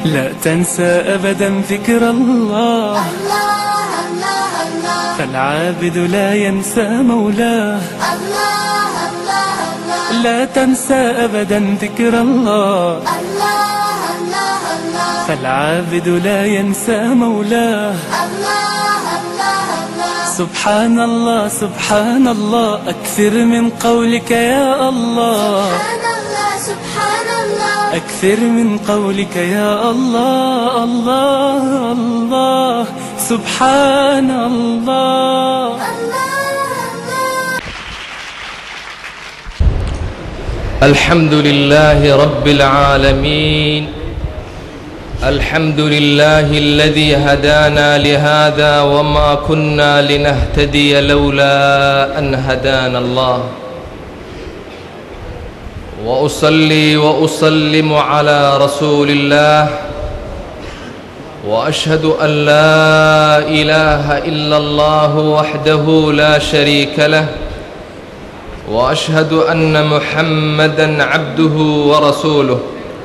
لا تنسى أبدا ذكر الله الله الله الله فالعابد لا ينسى مولاه الله الله الله لا تنسى أبدا ذكر الله الله الله الله فالعابد لا ينسى مولاه الله الله الله سبحان الله سبحان الله أكثر من قولك يا الله سبحان الله سبحان الله أكثر من قولك يا الله الله الله سبحان الله الله الله الحمد لله رب العالمين الحمد لله الذي هدانا لهذا وما كنا لنهتدي لولا أن هدانا الله وأصلي وأسلم على رسول الله وأشهد أن لا إله إلا الله وحده لا شريك له واشهد ان محمدا عبده ورسوله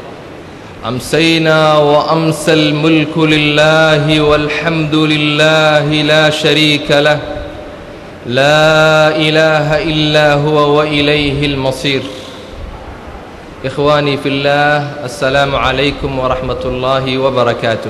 امسينا وامسى الملك لله والحمد لله لا شريك له لا اله الا هو واليه المصير اخواني في الله السلام عليكم ورحمه الله وبركاته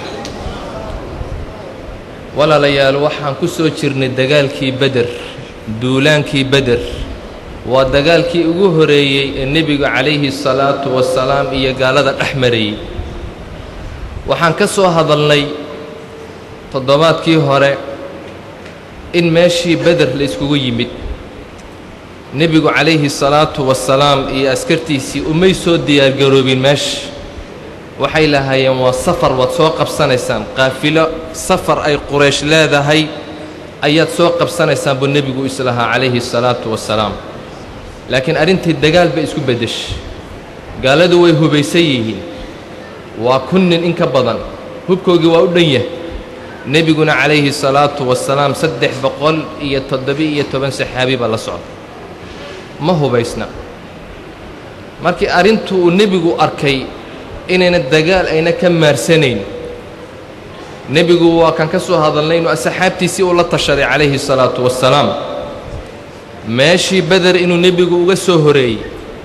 walaalayaal waxaan ku soo jirnay dagaalkii beder duulaankii beder waa dagaalkii ugu horeeyey ee nebigu calayhi salaatu wasalaam iyo gaalada dhex marayey waxaan ka soo hadalnay toddobaadkii hore in meeshii beder la iskugu yimid nebigu calayhi salaatu wasalaam iyo askartiisii umay soo diyaargaroobin meesha waxay lahaayeen waa safar waad soo qabsanaysaan qaafilo safar ay quraysh leedahay ayaad soo qabsanaysaan buu nebigu islahaa calayhi salaatu wasalaam laakiin arrintii dagaal bay isku beddeshay gaaladu way hubaysan yihiin waa kun nin in ka badan hubkoogii waa u dhan yahay nebiguna calayhi salaatu wasalaam saddex boqol iyo toddoba-iyo toban saxaabi baa la socda ma hubaysna markii arrintu uu nebigu arkay inayna dagaal ayna ka maarsanayn nebigu waa kan ka soo hadalnay inuu asxaabtiisii uu la tashaday calayhi salaatu wassalaam meeshii beder inuu nebigu uga soo horeeyey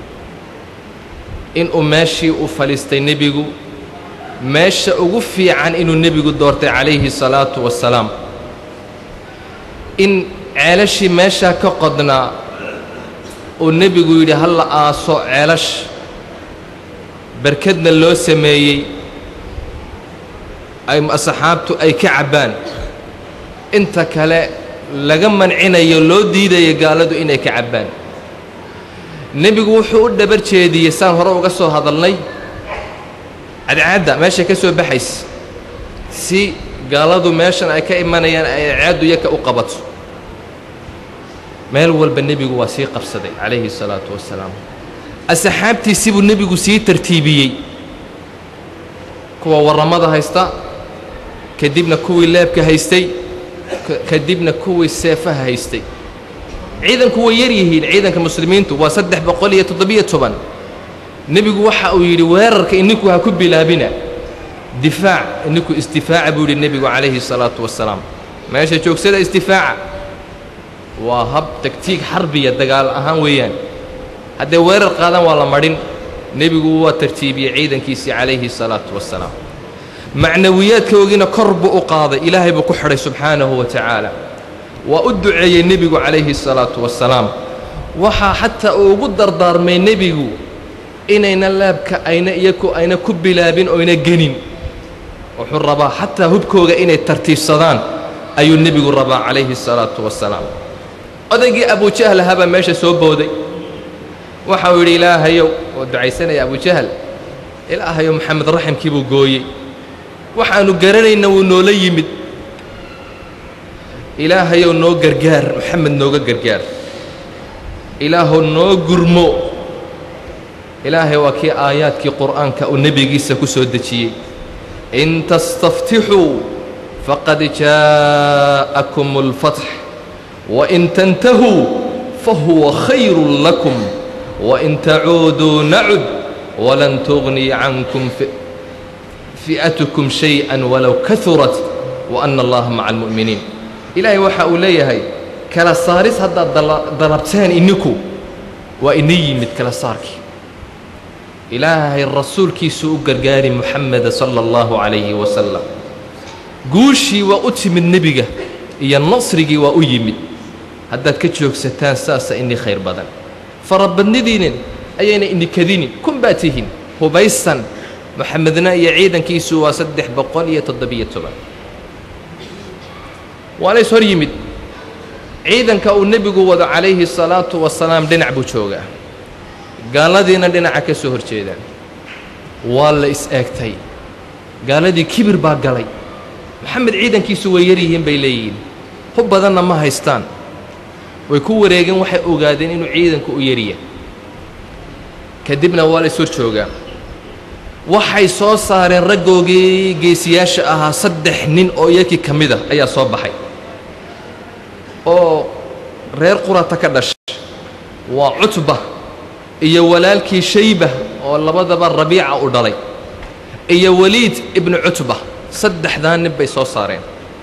inuu meeshii u fadhiistay nebigu meesha ugu fiican inuu nebigu doortay calayhi salaatu wassalaam in ceelashii meeshaa ka qodnaa uu nebigu yidhi ha la aaso ceelash barkadna loo sameeyey ay asxaabtu ay ka cabbaan inta kale laga mancinayo loo diidayo gaaladu inay ka cabbaan nebigu wuxuu u dhabar jeediyey saan hore uga soo hadalnay cadcaadda meeshay ka soo baxaysa si gaaladu meeshan ay ka imanayaan ay cadcaaddu yaka u qabato meel walba nebigu waa sii qabsaday calayhi salaatu wassalaam asxaabtiisii buu nebigu sii tartiibiyey kuwa warramada haysta kadibna kuwii leebka haystay kadibna kuwii seefaha haystay ciidanku way yar yihiin ciidanka muslimiintu waa saddex boqol iyo toddobiyo toban nebigu waxa uu yidhi weerarka ininku ha ku bilaabina difaac ininku isdifaaca buu yidhi nebigu calayhi salaatu wassalaam meesha joogsada isdifaaca waa hab tagtiig xarbiya dagaal ahaan weeyaan hadday weerar qaadaan waa la madhin nebigu waa tartiibiyey ciidankiisii calayhi salaatu wassalaam macnawiyaadkoogiina kor buu u qaaday ilaahay buu ku xidhay subxaanahu wa tacaala waa u duceeyey nebigu calayhi salaatu wassalaam waxaa xataa uu ugu dardaarmay nebigu inayna laabka ayna iyaku ayna ku bilaabin oyna genin wuxuu rabaa xataa hubkooga inay tartiibsadaan ayuu nebigu rabaa calayhi salaatu wassalaam odaygii abujahl ahaabaa meesha soo booday waxa uu yidhi ilaahayow oo ducaysanaya abujahl ilaahayow maxamed raximkii buu gooyey waxaannu garanayna wuu noola yimid ilaahayow noo gargaar maxamed nooga gargaar ilaahow noo gurmo ilaahay waa kii aayaadkii qur'aanka uu nebigiisa ku soo dejiyey in tastaftixuu faqad jaa'akum اlfatx wain tantahuu fahuwa khayru lakum wain tacuuduu nacud walan tugni cankum fi'atukum shay-an walow kahurat wa ana allaha maca almu'miniin ilaahay waxa uu leeyahay kala saaris haddaad dalabteen ininku waa ina yimid kala saarkii ilaahay rasuulkiisu u gargaari muxameda sala allahu calayhi wasalam guushii waa u timid nebiga iyo nasrigii waa u yimid haddaad ka joogsataan saasa inii khayr badan farabadnidiinin ayayna inikadinin kun baa tihin hubaysan moxamedna iyo ciidankiisu waa saddex boqol iyo toddobiyo toban waana is hor yimid ciidanka uu nebigu wado calayhi salaatu wasalaam dhinac buu joogaa gaaladiina dhinaca ka soo hor jeedaan waa la is eegtay gaaladii kibir baa galay maxamed ciidankiisu way yar yihiin bay leeyihiin hub badanna ma haystaan way ku wareegeen waxay ogaadeen inuu ciidanku u yarya kadibna waa la is hor joogaa waxay soo saareen raggoogii geesiyaasha ahaa saddex nin oo iyakii ka mid a ayaa soo baxay oo reer qurata ka dhashay waa cutba iyo walaalkii shayba oo labadaba rabiica u dhalay iyo weliid ibnu cutba saddexdaa nin bay soo saareen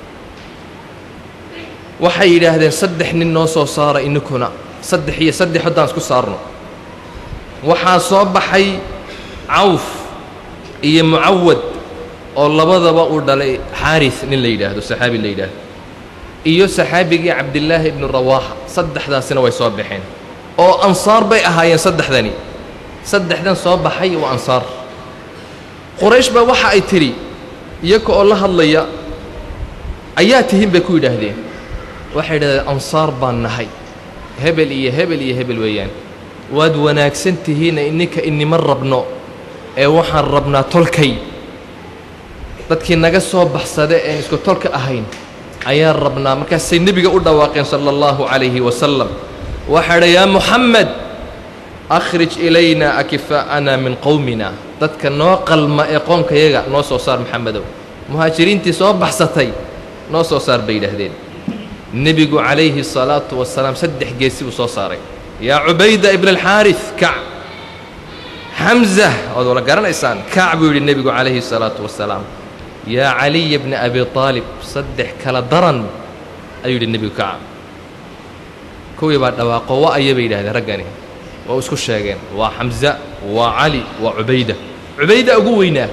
waxay yidhaahdeen saddex nin noo soo saara ininkuna saddex iyo saddex haddaan isku saarno waxaa soo baxay cawf iyo mucawad oo labadaba uu dhalay xaaris nin la yidhaahdo saxaabi la yidhaahdo iyo saxaabigii cabdillaahi ibnu rawaaxa saddexdaasina way soo baxeen oo ansaar bay ahaayeen saddexdani saddexdan soo baxay waa ansaar quraysh baa waxa ay tidhi iyaga oo la hadlaya ayaa tihin bay ku yidhaahdeen waxay yidhahdeen ansaar baan nahay hebel iyo hebel iyo hebel weeyaan waad wanaagsan tihiina ininka inima rabno ee waxaan rabnaa tolkay dadkii naga soo baxsada een isku tolka ahayn ayaan rabnaa markaasay nebiga u dhawaaqeen sala allahu calayhi wasalam waxaa dha yaa muxamed akhrij ilayna akifaa'ana min qowmina dadka noo qalma ee qoomkayaga noo soo saar maxamedow muhaajiriintii soo baxsatay noo soo saar bay yidhaahdeen nebigu calayhi salaatu wasalaam saddex geesi buu soo saaray yaa cubayda ibna alxaaris kac xamza waad wala garanaysaan kac buu yidhi nebigu calayhi salaatu wasalaam yaa caliya bna abi aalib saddex kala daran ayuu yidhi nebigu kaca kuwii baa dhawaaqo wa aya bay yidhahdeen raggani waa isku sheegeen waa xamza waa cali waa cubayda cubayda ugu weynaa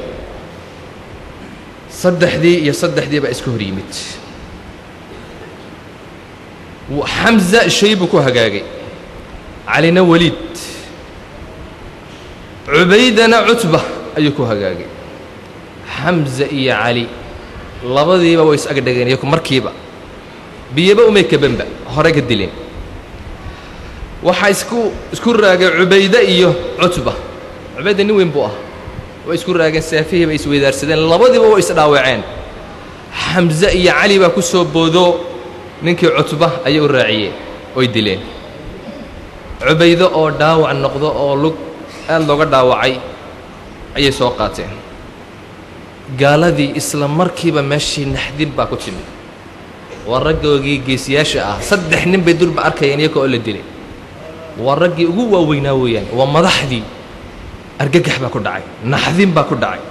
saddexdii iyo saddexdii baa iska hor yimid xamza shay buu ku hagaagay calina weliid cubaydana cutba ayuu ku hagaagay xamza iyo cali labadiiba way is agdhageen iyaku markiiba biyaba umay kabanba hore ka dileen waxaa isku isku raagay cubayde iyo cutba cubayda nin weyn buu ah way isku raageen saafihii bay isweydaarsadeen labadiiba way isdhaawaceen xamse iyo cali baa ku soo boodo ninkii cutba ayay u raaciyeen oy dileen cubaydo oo dhaawac noqdo oo lug aad looga dhaawacay ayay soo qaateen gaaladii isla markiiba meeshii naxdin baa ku timid waa raggoogii geesiyaasha ah saddex nin bay dulba arkayeen iyaga oo la dilay waa raggii ugu waaweynaa weeyaan waa madaxdii argagax baa ku dhacay naxdin baa ku dhacay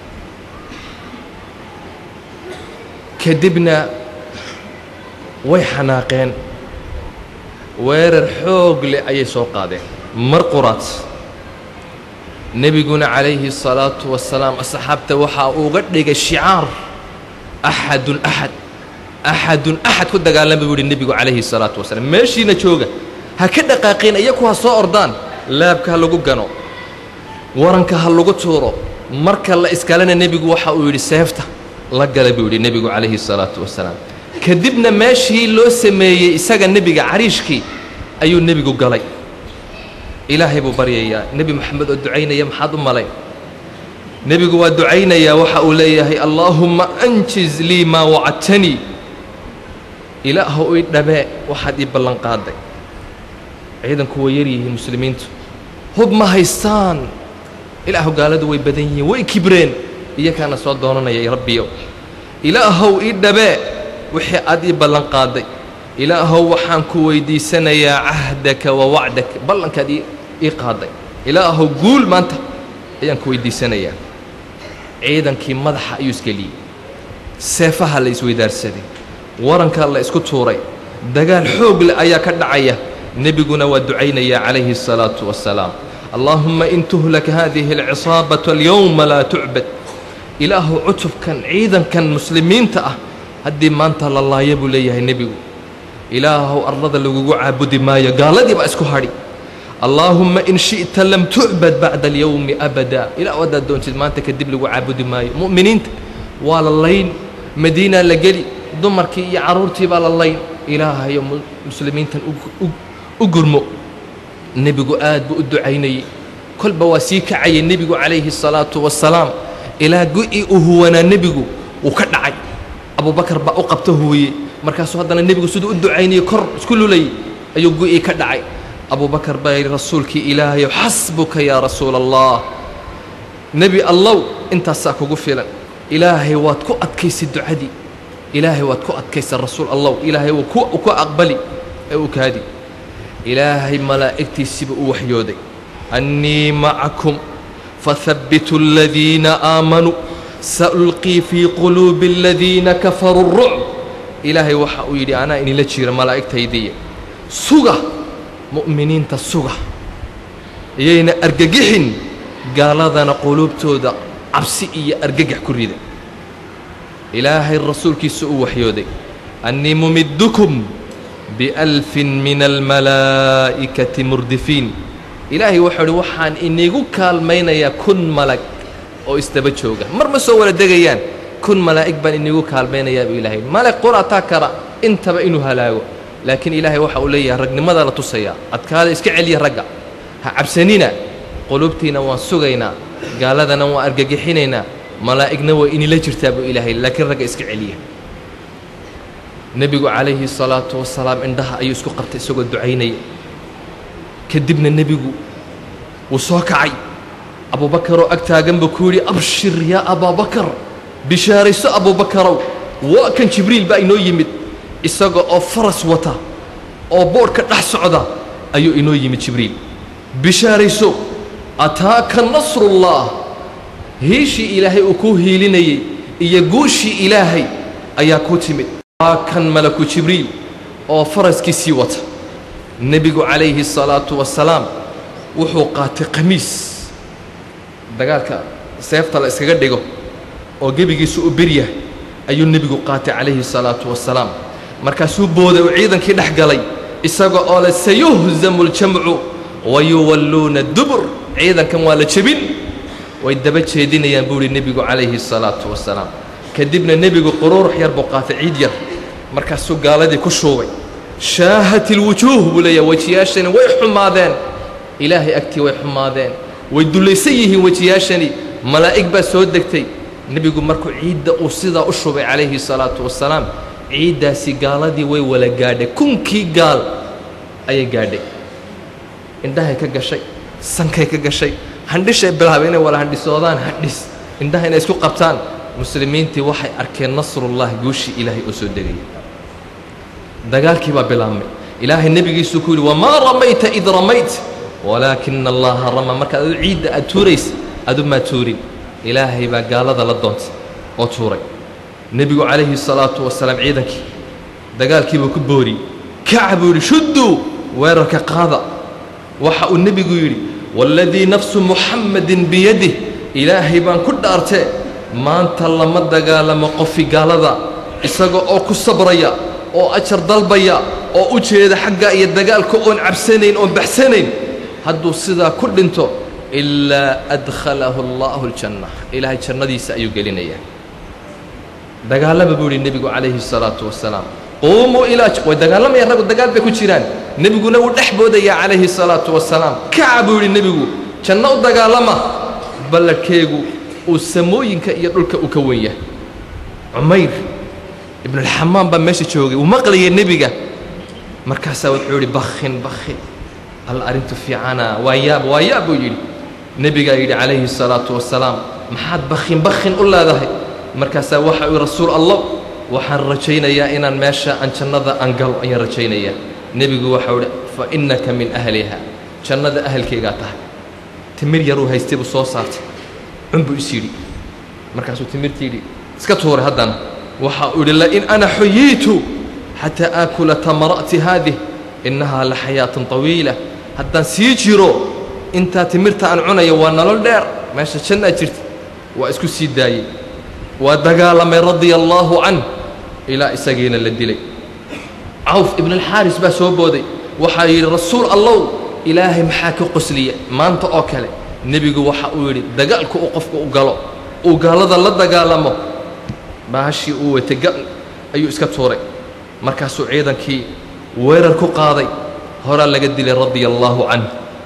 kadibna way xanaaqeen weerar xoog leh ayay soo qaadeen mar quraad nebiguna calayhi الsalaatu wasalaam asxaabta waxaa uga dhigay shicaar axadun axad axadun axad ku dagaalama buu yihi nebigu calayhi الsalaatu wasalaam meeshiina jooga ha ka dhaqaaqeen iyaku ha soo ordaan laabka ha lagu gano waranka ha lagu tuuro marka la iskalena nebigu waxa uu yidhi seefta la gala buu yidhi nebigu calayhi الsalaatu wasalaam kadibna meeshii loo sameeyey isaga nebiga cariishkii ayuu nebigu galay ilaahay buu baryayaa nebi moxamed oo ducaynaya maxaad u malay nebigu waa ducaynayaa waxa uu leeyahay allaahumma anjiz lii maa wacadtanii ilaahu ii dhabee waxaad ii ballan qaaday ciidanku way yar yihiin muslimiintu hub ma haystaan ilaahu gaaladu way badan yihiin way kibreen iyakaana soo doonanaya rabbiyo ilaahow ii dhabee wixii aad ii ballan qaaday ilaahow waxaan ku weydiisanayaa cahdaka wa wacdaka ballankaad ii qaaday ilaahow guul maanta ayaan ku weydiisanayaa ciidankii madaxa ayuu isgeliyey seefaha la isweydaarsaday warankaa la isku tuuray dagaal xoog leh ayaa ka dhacaya nebiguna waa ducaynaya calayhi الsalaatu wassalaam allaahumma in tuhlak hadihi alcisaabatu alyowma laa tucbad ilaahu cutubkan ciidankan muslimiinta ah haddii maanta la laaya buu leeyahay nebigu ilaahow arlada lagugu caabudi maayo gaaladii baa isku hadhi allaahumma in shi'ta lam tucbad bacda alyowmi abada ilah haddaad doontid maanta kadib lagu caabudi maayo mu'miniinta waa la layn madiinaa la geli dumarkii iyo carruurtii baa la layn ilaahayo muslimiintan u gurmo nebigu aad buu u ducaynayey kolba waa sii kacayay nebigu calayhi الsalaatu wassalaam ilaa gu'ii uu huwanaa nebigu wuu ka dhacay abubakar baa u qabta huwiyey markaasuu haddana nebigu siduu u ducaynayey kor isku lulayay ayuu gu'ii ka dhacay abubakar baa yidhi rasuulkii ilaahayow xasbuka yaa rasuula allah nebi allow intaasaa kugu filan ilaahay waad ku adkaysay ducadii ilaahay waad ku adkaysay rasuul allow ilaahay wuu ku aqbali ee u kaadi ilaahay malaa'igtiisiiba u waxyooday annii macakum fahabbituu aladiina aamanuu saulqii fii quluubi aladiina kafaruu rucb ilaahay waxa uu yidhi anaa inila jira malaa'igtaydiiya suga mu'miniinta suga iyayna argagixin gaaladana quluubtooda cabsi iyo argagax ku rida ilaahay rasuulkiisa uu waxyooday annii mumiddukum bialfin min almalaa'ikati murdifiin ilaahay wuxuu idhi waxaan inigu kaalmaynayaa kun malag oo isdaba jooga mar ma soo wala degayaan kun malaa'ig baan inigu kaalmaynayaa buu ilaahay malag qurataa kara intaba inuu halaago laakiin ilaahay waxa uu leeyahay ragnimada la tusayaa adkaada iska celiya ragga ha cabsanina qulubtiina waan sugaynaa gaaladana waan argagixinaynaa malaa'igna waa inila jirtaa buu ilaahay laakiin ragga iska celiya nebigu calayhi salaatu wasalaam indhaha ayuu isku qabtay isagoo ducaynaya kadibna nebigu wuu soo kacay abuubakaroo ag taagan buu ku yidhi abshir yaa abaabakar bishaarayso abuubakarow waa kan jibriil baa inoo yimid isaga oo faras wata oo boodhka dhex socda ayuu inoo yimid jibriil bishaarayso ataaka nasrullah hiishii ilaahay uu kuu hiilinayey iyo guushii ilaahay ayaa kuu timid waa kan malaku jibriil oo faraskiisii wata nebigu calayhi الsalaatu wasalaam wuxuu qaatay qamiis dagaalka seefta la iskaga dhigo oo gebigiisu u beryahay ayuu nebigu qaatay calayhi الsalaatu wasalaam markaasuu booday uu ciidankii dhex galay isaga oo le sayuhzamu اljamcu wayuwalluuna dubur ciidankan waa la jebin way daba jeedinayaan buu ihi nebigu calayhi الsalaatu wasalaam kadibna nebigu quruurux yar buu qaatay ciid yar markaasuu gaaladii ku shuubay shaahat ilwujuuh buu leeyahay wejiyaashani way xumaadeen ilaahay agtii way xumaadeen way dullaysan yihiin wejiyaashani malaa'ig baa soo degtay nebigu markuu ciidda uu sidaa u shubay calayhi salaatu wasalaam ciiddaasi gaaladii way wala gaadhay kunkii gaal ayay gaadhay indhahay ka gashay sankay ka gashay handhishay bilaabay inay wala handhisoodaan handhis indhaha inay isku qabtaan muslimiintii waxay arkeen nasrullahi guushii ilaahay oo soo degaya dagaalkii baa bilaabmay ilaahay nebigiisuu ku yidhi wamaa ramayta id ramayt walaakina allaha rama markaad adu ciidda aad tuuraysa adumaa tuurin ilaahay baa gaalada la doontay oo tuuray nebigu calayhi salaatu wasalaam ciidankii dagaalkii buu ku booriyey kaca buu yidhi shudduu weerarka qaada waxa uu nebigu yidhi waaladii nafsu muxammadin biyadih ilaahay baan ku dhaartee maanta lama dagaalamo qofi gaalada isaga oo ku sabraya oo ajar dalbaya oo u jeeda xagga iyo dagaalka oon cabsanayn oon baxsanayn hadduu sidaa ku dhinto ilaa adkhalahu allaahu aljanna ilaahay jannadiisa ayuu gelinayaa dagaalama buu yidhi nebigu calayhi salaatu wasalaam quumuu ilaa way dagaalamayaan raggu dagaal bay ku jiraan nebiguna wuu dhex boodayaa calayhi salaatu wasalaam kaca buu yidhi nebigu janno u dagaalama balladhkeegu uu samooyinka iyo dhulka uu ka wen yahay cumayr ibnulxamaam baa meesha joogay uu maqlayay nebiga markaasaa wuxuu yidhi bakhin bakhin alla arrintu fiicana waa yaab waa yaab buu yidhi nebigaa yidhi calayhi salaatu wasalaam maxaad bakhin bakhin u leedahay markaasaa waxa uu rasuul allah waxaan rajaynayaa inaan meesha aan jannada aan galo ayaan rajaynayaa nebigu waxau idhi fa innaka min ahliha jannada ahalkaygaa tahay timir yaruu haystay buu soo saartay cun buu is yidhi markaasuu timirtii yidhi iska tuuray haddana waxa uu yidhi lain ana xuyiitu xataa aakula tamara'ti haadih innahaa la xayaatun طawiila haddaan sii jiro intaa timirta aan cunayo waa nolol dheer meesha jannaa jirta waa isku sii daayey waa dagaalamay radia allaahu canh ilaa isagiina la dilay cawf ibnalxaaris baa soo booday waxaa yidhi rasuul allow ilaahay maxaa ka qosliya maanta oo kale nebigu waxa uu yidhi dagaalku uu qofku u galo uu gaalada la dagaalamo baashii uu watay gal ayuu iska tuuray markaasuu ciidankii weerar ku qaaday horaa laga dilay radia allaahu canh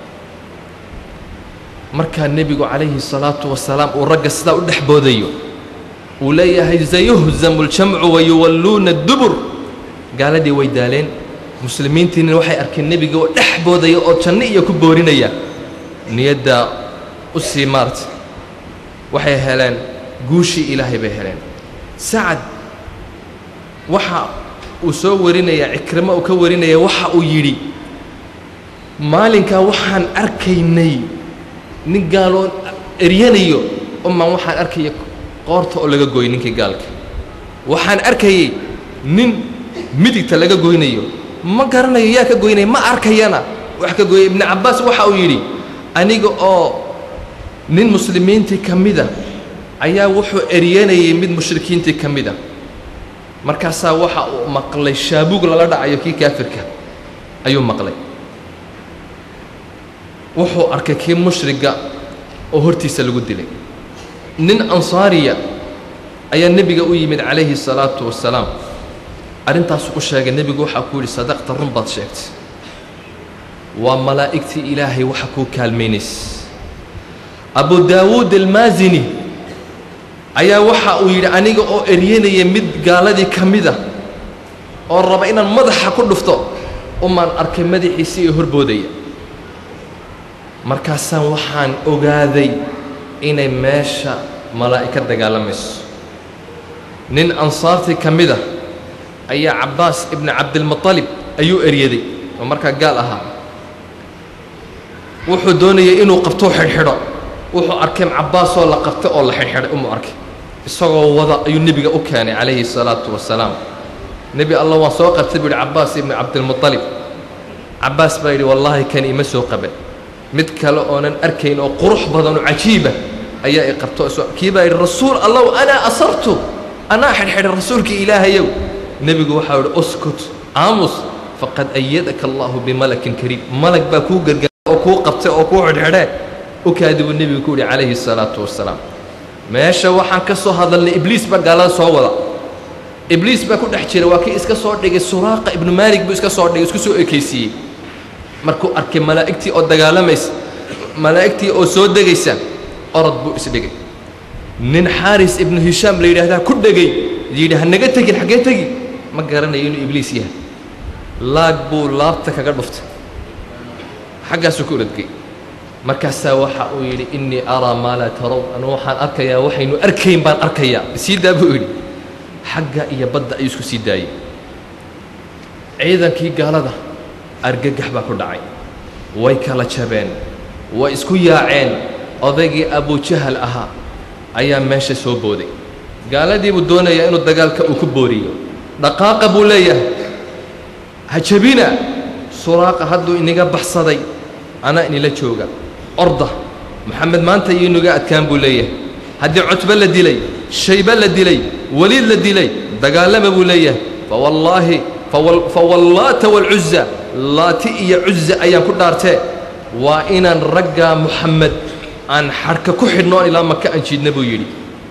markaa nebigu calayhi salaatu wasalaam uu ragga sidaa u dhex boodayo uu leeyahay sayuhzamu ljamcu wayuwalluuna dubur gaaladii way daaleen muslimiintiina waxay arkeen nebiga oo dhex boodaya oo janno iyo ku boorinaya niyaddaa u sii maarta waxay heleen guushii ilaahay bay heleen sacad waxa uu soo warinayaa cikrimo uu ka warinaya waxa uu yidhi maalinkaa waxaan arkaynay nin gaaloo eryanayo umaan waxaan arkaya qoorta oo laga gooyay ninkii gaalka waxaan arkayay nin midigta laga goynayo ma garanayo yaa ka goynaya ma arkayana wax ka gooyay ibnu cabbaas waxa uu yidhi aniga oo nin muslimiintii ka mida ayaa wuxuu eryanayay mid mushrikiintii ka mida markaasaa waxa uu maqlay shaabuug lala dhacayo kii kaafirka ayuu maqlay wuxuu arkay kii mushriga oo hortiisa lagu dilay nin ansaariya ayaa nebiga u yimid calayhi الsalaatu wasalaam arrintaasuu u sheegay nebigu waxaa ku yidhi sadaqta run baad sheegtay waa malaa'igtii ilaahay waxa kuu kaalmaynaysa abu daawuud almaasini ayaa waxa uu yidhi aniga oo eryanaya mid gaaladii ka mida oo raba inaan madaxa ku dhufto umaan arkay madaxiisii ee horboodaya markaasaan waxaan ogaaday inay meesha malaa'ig ka dagaalamayso nin ansaartii ka mida ayaa cabbaas ibni cabdilmuطalib ayuu eryaday oo markaa gaal ahaa wuxuu doonayay inuu qabtou xidhxidho wuxuu arkay cabbaasoo la qabtay oo la xidhxidhay umuu arkay isagoo wada ayuu nebiga u keenay calayhi الsalaatu wasalaam nebi allah waan soo qabtay buu yidhi cabbaas ibni cabdilmuطalib cabbaas baa yidhi wallaahi kani ima soo qaban mid kale oonan arkayn oo qurux badan oo cajiiba ayaa i qabto kii baa yidhi rasuul allow anaa asartu anaa xidhxidhay rasuulkii ilaahayow nebigu waxaa yidhi uskut aamus faqad ayadaka allahu bimalakin kariim malag baa kuu gargaara oo kuu qabtay oo kuu xidhxidhee u kaadi buu nebigu ku yidhi calayhi الsalaatu wasalaam meesha waxaan ka soo hadalnay ibliis baa gaalada soo wada ibliis baa ku dhex jira waa kii iska soo dhigay suraaqa ibnu maalik buu iska soo dhigay isku soo ekaysiiyey markuu arkay malaa'igtii oo dagaalamaysa malaa'igtii oo soo degaysa orod buu isdhigay nin xaaris ibnu hishaam la yidhaahdaa ku dhegay yidhi ha naga tegin xaggee tegi ma garanayo inuu ibliis yahay laag buu laabta kaga dhuftay xaggaasuu ku oradgay markaasaa waxa uu yidhi innii araa maa laa tarow anu waxaan arkayaa waxaynu arkayn baan arkayaa sii daa buu yidhi xagga iyo badda ayuu isku sii daayey ciidankii gaalada argagax baa ku dhacay way kala jabeen way isku yaaceen odaygii abujahal ahaa ayaa meesha soo booday gaaladii buu doonayaa inuu dagaalka uu ku booriyo dhaqaaqa buu leeyahay ha jabina suraaqa hadduu inaga baxsaday anaa inila jooga orda moxamed maanta iyo inaga adkaan buu leeyahay haddii cutbo la dilay shaybe la dilay weliid la dilay dagaalama buu leeyahay fawallaahi fawallaata waalcuza laati iyo cuza ayaan ku dhaartee waa inaan raggaa moxamed aan xadhka ku xidhnoon ilaa maka aan jiidna buu yidhi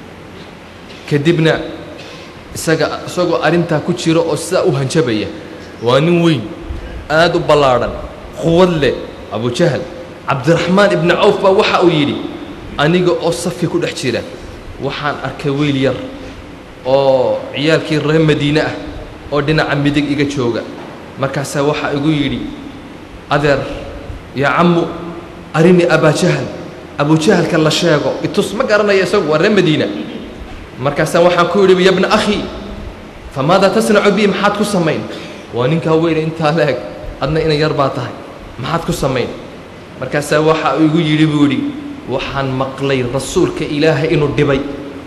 kadibna isaga isagoo arrintaa ku jiro oo sidaa u hanjabaya waa nin weyn aad u ballaadhan quwad leh abujahal cabdiraxmaan ibni cawf baa waxa uu yidhi aniga oo safki ku dhex jira waxaan arkay weyl yar oo ciyaalkii reer madiine ah oo dhinaca midig iga jooga markaasaa waxaa igu yidhi adeer yaa cammu arini abaajahal abujahalka la sheego itus ma garanaya isagu waa reer madiina markaasaa waxaan ku yidhi yabna akhi famaadaa tasnacu bii maxaad ku samayn waa ninkaa weyne intaa la eg adna ina yar baa tahay maxaad ku samayn markaasaa waxa igu yidhi buu yidhi waxaan maqlay rasuulka ilaahay inuu dhibay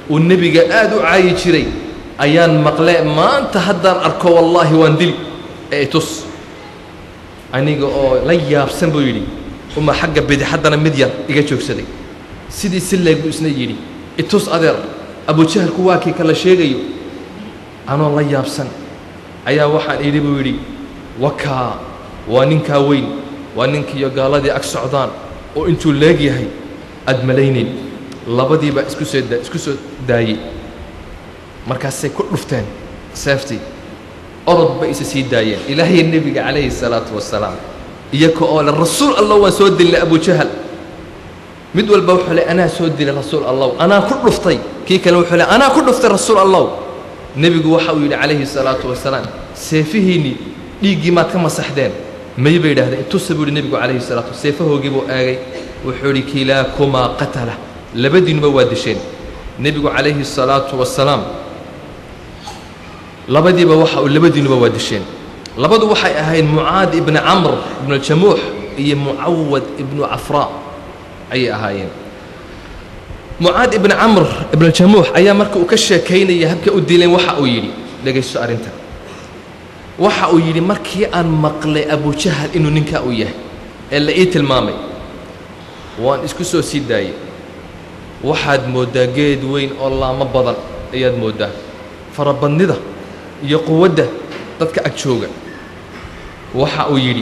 uu nebiga aad u caayi jiray ayaan maqle maanta haddaan arko wallaahi waan dili ee itus aniga oo la yaabsan buu yidhi uma xagga bidixaddana mid yar iga joogsaday sidii si leeg buu isna yidhi itus adeer abujahalku waa kii kala sheegayo anoo la yaabsan ayaa waxaan idhi buu yidhi wakaa waa ninkaa weyn waa ninkiiyo gaaladii ag socdaan oo intuu leeg yahay aad malaynayn labadiibaa isku soo da isku soo daayey markaasay ku dhufteen seeftii orod bay isa sii daayeen ilaahay nebiga calayhi salaatu wasalaam iyaka oo le rasuul allah waan soo dilnay abujahal mid walba wuxuu le anaa soo dilay rasuul allow anaa ku dhuftay kii kale wuxuu le anaa ku dhuftay rasuul allow nebigu waxa uu yidhi calayhi salaatu wasalaam seefihiinnii dhiiggii maad ka masaxdeen may bay yidhahdeen intusa buu yidhi nebigu calayhi salaatu seefahoogii buu eegay wuxuu yidhi kilaakumaa qatala labadiinuba waa disheen nebigu calayhi salaatu wasalaam labadiiba waxa uu labadiinuba waa disheen labadu waxay ahayd mucaad ibni camr ibnu aljamuux iyo mucawad ibnu cafraa ayay ahaayeen mucaad ibni camr ibnaljamuux ayaa marka uu ka sheekaynaya habka u dileen waxa uu yidhi dhegaysto arrintan waxa uu yidhi markii aan maqlay abujahal inuu ninkaa uu yahay ee la ii tilmaamay waan isku soo sii daayey waxaad mooddaa geed weyn oo laamo badan ayaad mooddaa farabadnida iyo quwadda dadka ag jooga waxa uu yidhi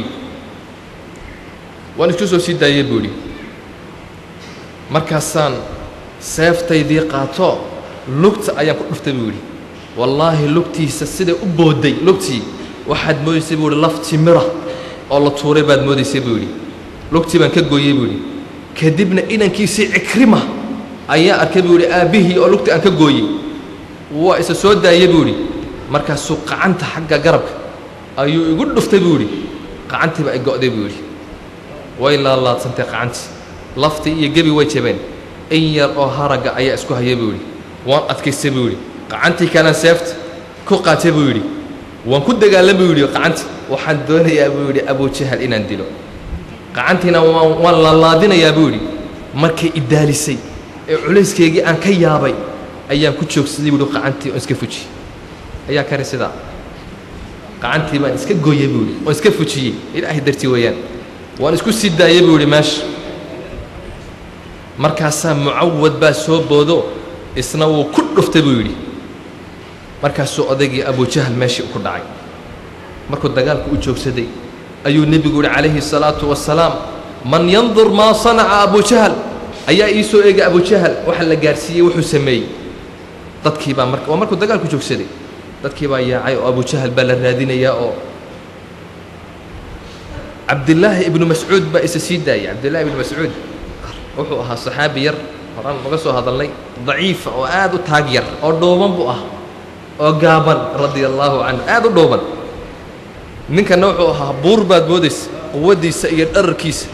waan isku soo sii daayey buu yidhi markaasaan seeftaydii qaato lugta ayaan ku dhuftay buu yidhi wallaahi lugtiisa siday u boodday lugtii waxaad moodaysay buu yidhi laf timira oo la tuuray baad moodaysay buu yidhi lugtii baan ka gooyey buu yidhi kadibna inankiisii cikrima ayaa arkay buu yidhi aabbihii oo lugtii aan ka gooyey waa isa soo daayey buu yidhi markaasuu qacanta xagga garabka ayuu igu dhuftay buu yidhi qacantiiba ay go'day buu yidhi way laalaadsantay qacantii laftii iyo gebi way jabeen in yar oo haragga ayaa isku haya buu yidhi waan adkaystay buu yidhi qacantii kalaan seefta ku qaatay buu yidhi waan ku dagaalan buu yidhi qacanti waxaan doonayaa buu yidhi abujahal inaan dilo qacantiina waan waan laalaadinayaa buu yidhi markay idaalisay ee culayskeygii aan ka yaabay ayaan ku joogsaday buu yidhi qacantii oon iska fujiyey ayaa kari sidaa qacantii baan iska gooyey buu yidhi oon iska fujiyey ilaahay dartii weeyaan waan isku sii daayey buu yidhi meesha markaasaa mucawad baa soo boodo isna wuu ku dhuftay buu yidhi markaasuu odaygii abujahal meeshii ku dhacay markuu dagaalku u joogsaday ayuu nebigu yihi calayhi الsalaatu wasalaam man yandur maa sanaca abujahal ayaa ii soo eegay abujahal waxa la gaarsiiyey wuxuu sameeyey dadkii baa mar waa markuu dagaalku joogsaday dadkii baa yaacay oo abujahal baa la raadinayaa oo cabdillaahi ibnu mascuud baa isa sii daayay cabdillahi ibnu mascuud wuxuu ahaa saxaabi yar horaan naga soo hadalnay daciifa oo aad u taag yar oo dhooban buu ah oo gaaban radia allaahu canhu aad u dhooban ninkana wuxuu ahaa buur baad moodaysa quwaddiisa iyo dhararkiisa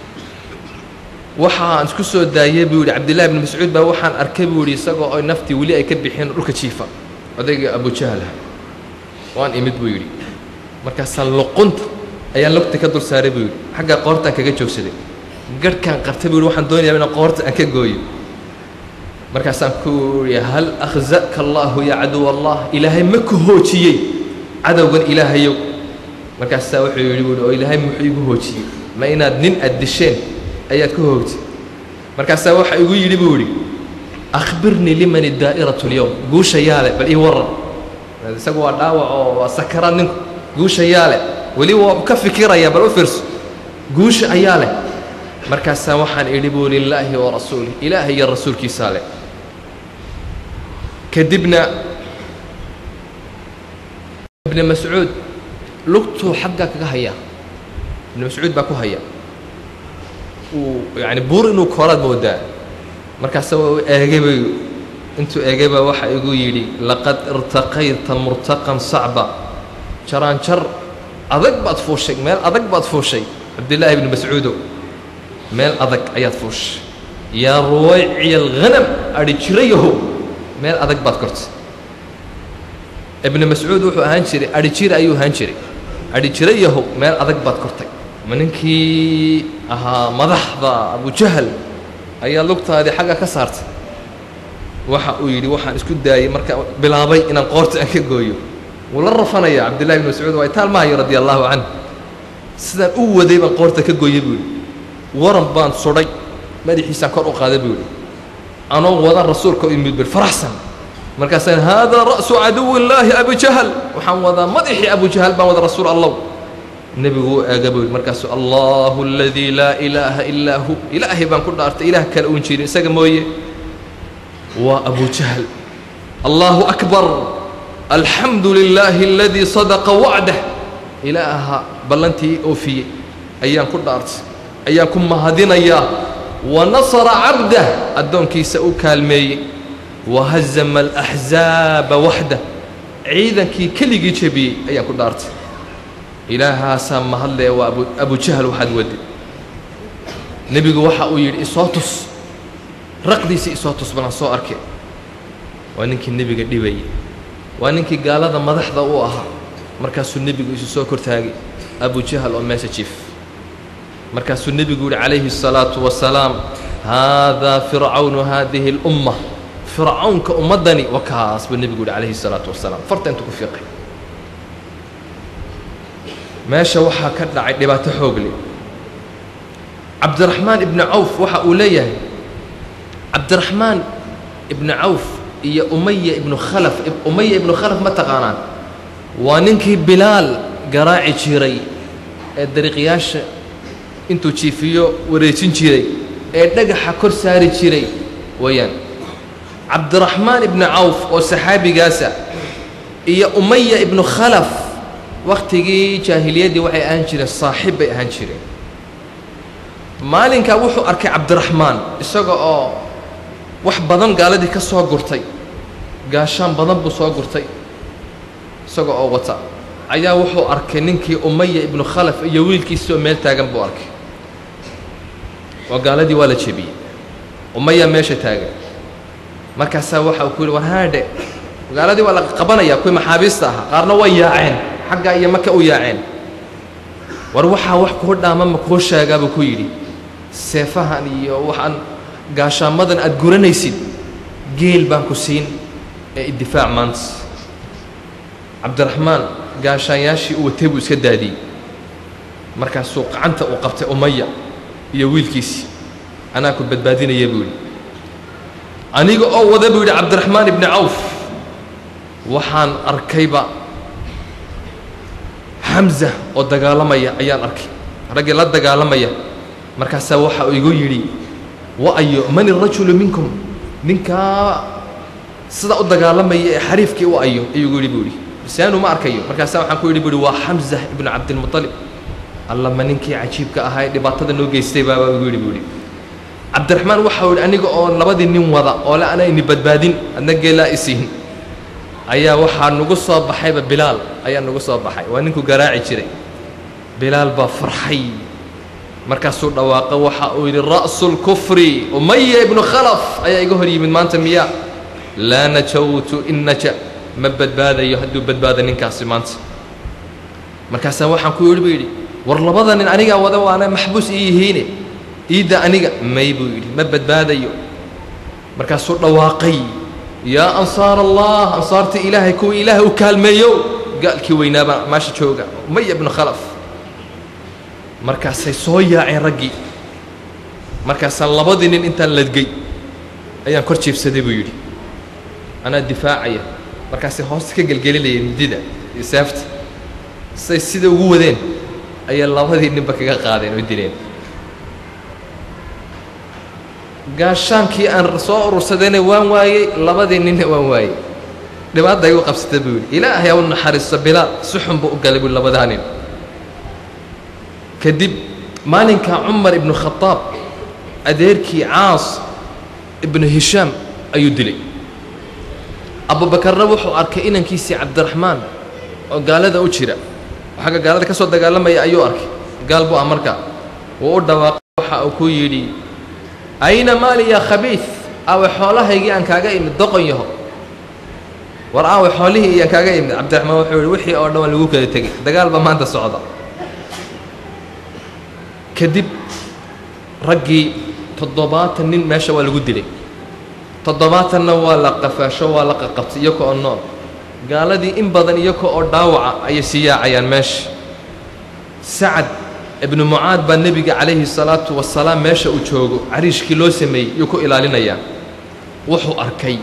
waxaan isku soo daayey buu yidhi cabdillahi ibnu mascuud baa waxaan arkay buu yidhi isagoo oy naftii weli ay ka bixeen dhulka jiifa odayga abujahlah waan imid buu yidhi markaasaan luqunta ayaan lugta ka dul saaray buu yidhi xagga qoortaan kaga joogsaday garhkaan qabtay buu yidhi waxaan doonayaa inaan qoorta aan ka gooyo markaasaan ku yidhi hal akhza'ka allaahu yaa caduw allah ilaahay ma ku hoojiyey cadowgan ilaahayow markaasaa wuxuu yidhi buuhi oo ilaahay muxuu igu hoojiyey ma inaad nin aad disheen ayaad ka hoogtay markaasaa waxa igu yidhi buu yidhi akhbirnii liman daa'iratu اlyowm guusha yaale bal ii warran isagu waa dhaawac oo waa sakaraad ninku guusha yaale weli waa ka fikiraya bal u fiirso guusha ayaa leh markaasaa waxaan idhi buu lilaahi wa rasuulih ilaahay iyo rasuulkiisaa leh kadibna ibni mascuud lugtuu xagga kaga haya ibni mascuud baa ku haya uu yani buur inuu kooraad moodaa markaasa u eegay bay intuu eegay baa waxa igu yidhi laqad irtaqayta murtaqan sacba jaraanjar adag baad fuushay meel adag baad fuushay cabdillaahi ibni mascuudow meel adag ayaad fuushay yaa ruwayciya alghanam adhi jirayahow meel adag baad kortay ibni mascuud wuxuu ahaan jiray adhi jira ayuu ahaan jiray adhi jirayahow meel adag baad kortay ma ninkii ahaa madaxda abujahal ayaa lugtaadii xagga ka saartay waxa uu yidhi waxaan isku daayey marka bilaabay inaan qoorta aan ka gooyo wuu la rafanaya cabdillahi bn mascuud waa itaalmahayo radia allahu canh sidaan u waday baan qoorta ka gooyey buu yidhi waran baan sudhay madaxiisaan kor u qaaday buu yidhi anoo wadan rasuulka u yimid bir faraxsan markaasaan haadaa ra'su caduwi illaahi abujahal waxaan wadaa madaxii abujahal baan wada rasuul allow nebigu u eega buu yidhi markaasuu allahu aladii laa ilaaha illaa hu ilaahay baan ku dhaartay ilaah kale uun jirin isaga mooye waa abujahal allahu akbar alxamdu lilaahi aladii sadaqa wacdah ilaaha ballantii oofiyey ayaan ku dhaartay ayaan ku mahadinayaa wa nasara cabdah addoonkiisa u kaalmeeyey wahazama alaxzaaba waxdah ciidankii keligii jebiyey ayaan ku dhaartay ilaahaasaa mahadlee waa abu abujahal waxaad wadi nebigu waxa uu yidhi isoo tus raqdiisii isoo tus balan soo arke waa ninkii nebiga dhibayay waa ninkii gaalada madaxda u ahaa markaasuu nebigu isu soo kortaagay abujahal oo meesha jiif markaasuu nebigu yihi calayhi الsalaatu wasalaam haadaa fircawnu haadihi اlumma fircawnka ummaddani wa kaas buu nebigu yihi calayhi الsalaatu wasalaam farta intuu ku fiiqay meesha waxaa ka dhacay dhibaato xoog leh cabdiraxmaan ibni cawf waxa uu leeyahay cabdiraxmaan ibni cawf iyo umaya ibnu khalaf umaya ibnu khalaf ma taqaanaan waa ninkii bilaal garaaci jiray ee dariiqyaasha intuu jiifiyo wareejin jiray ee dhagaxa kor saari jiray weeyaan cabdiraxmaan ibni cawf oo saxaabigaasa iyo umaya ibnu khalaf wakhtigii jaahiliyaddii waxay ahaan jireen saaxiib bay ahaan jireen maalinkaa wuxuu arkay cabdiraxmaan isaga oo wax badan gaaladii ka soo gurtay gaashaan badan buu soo gurtay isaga oo wata ayaa wuxuu arkay ninkii umaya ibnu khalaf iyo wiilkiisii oo meel taagan buu arkay oo gaaladii waa la jebiyey umaya meesha taagan markaasaa waxa uu ku yidhi war haadhe gaaladii waa la qabanayaa kuwii maxaabiista ahaa qaarna way yaaceen xaggaa iyo maka u yaaceen war waxaa wax kuu dhaama ma kuu sheegaa buu ku yidhi seefahan iyo waxaan gaashaamadan aad guranaysid geel baan ku siin ee iddifaac maanta cabdiraxmaan gaashaanyaashii uu watay buu iska daadiyey markaasuu gacanta uu qabtay umaya iyo wiilkiisii anaa ku badbaadinaya buu yidhi aniga oo wada buu yidhi cabdiraxmaan ibni cawf waxaan arkayba xamza oo dagaalamaya ayaan arkay raggii la dagaalamaya markaasaa waxa uu igu yidhi wa-ayo man irajulu minkum ninkaa sidaa u dagaalamaya ee xariifkii u ayo ayuu igu yidhi buu yidhi lisaanu ma arkayo markaasaa waxaan ku yidhi bu yidhi waa xamza ibnu cabdilmuطalib alla ma ninkii cajiibka ahaa ee dhibaatada noo geystay baabaa igu yidhi buu yidhi cabdiraxmaan waxau yidhi aniga oo labadii nin wada oo le ana ini badbaadin adna geelaa isiin ayaa waxaa nagu soo baxayba bilaal ayaa nagu soo baxay waa ninkuu garaaci jiray bilaal baa farxay markaasuu dhawaaqo waxa uu yidhi ra'su lkufri umaya ibnu khalaf ayaa iga hor yimid maanta miya laa najawtu in naja ma badbaadayo hadduu badbaado ninkaasi maanta markaasaa waxaan ku yidhi buu yidhi war labada nin anigaa wada waana maxbuus ii yihiine iidda aniga may buu yidhi ma badbaadayo markaasuu dhawaaqay yaa ansaar allah ansaartii ilaahay kuwii ilaahay u kaalmeeyo gaalkii weynaabaa meesha jooga umaya ibnu khalaf markaasay soo yaaceen raggii markaasaan labadii nin intaan ladgey ayaan kor jiibsaday buu yidhi anaa difaacaya markaasay hoosta ka gelgelinayeen midida iyo seefta say sida ugu wadeen ayay labadii ninba kaga qaadeen oo dileen gaashaankii aan soo urursadayna waan waayey labadii ninna waan waayey dhibaata igu qabsata buu yidhi ilaahay u naxariisto bilaal si xun buu u galay buu labadaa nin kadib maalinkaa cumar ibnu khadaab adeerkii caas ibnu hishaam ayuu dilay abubakarna wuxuu arkay inankiisii cabdiraxmaan oo gaalada u jira xagga gaalada ka soo dagaalamaya ayuu arkay gaal buu ah markaa wuu u dhawaaqay waxa uu ku yidhi ayna maali yaa khabiid aawe xoolahaygii aan kaaga imid doqon yaho war aawe xoolihii iyaan kaaga imid cabdiraxmaan wuxuu yihi wixii oo dhan waa lagu kala tegey dagaal baa maanta socda kadib raggii toddobaatan nin meesha waa lagu dilay toddobaatanna waa la qafaasho waa la qaqabtay iyaka oo nool gaaladii in badan iyaka oo dhaawaca ayay sii yaacayaan meesha sacad ibnu mucaad baa nebiga calayhi salaatu wasalaam meesha uu joogo cariishkii loo sameeyey yuu ku ilaalinayaa wuxuu arkay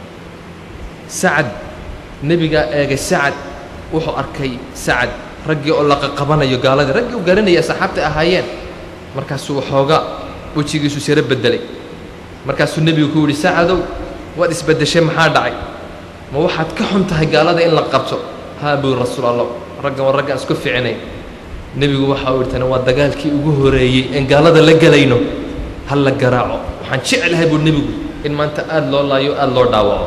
sacad nebigaa eegay sacad wuxuu arkay sacad raggii oo la qaqabanayo gaaladii raggii u garanayay asxaabta ahaayeen markaasuu waxoogaa wejigiisu siro beddelay markaasuu nebigu ku yidhi sacadow waad isbeddeshay maxaa dhacay ma waxaad ka xun tahay gaalada in la qabto haa buu rasuul allah raggan waa raggaan isku ficinayn nebigu waxa uu yidhi tani waa dagaalkii ugu horeeyey een gaalada la gelayno ha la garaaco waxaan jeclahay buu nebigu in maanta aada loo laayo aada loo dhaawaco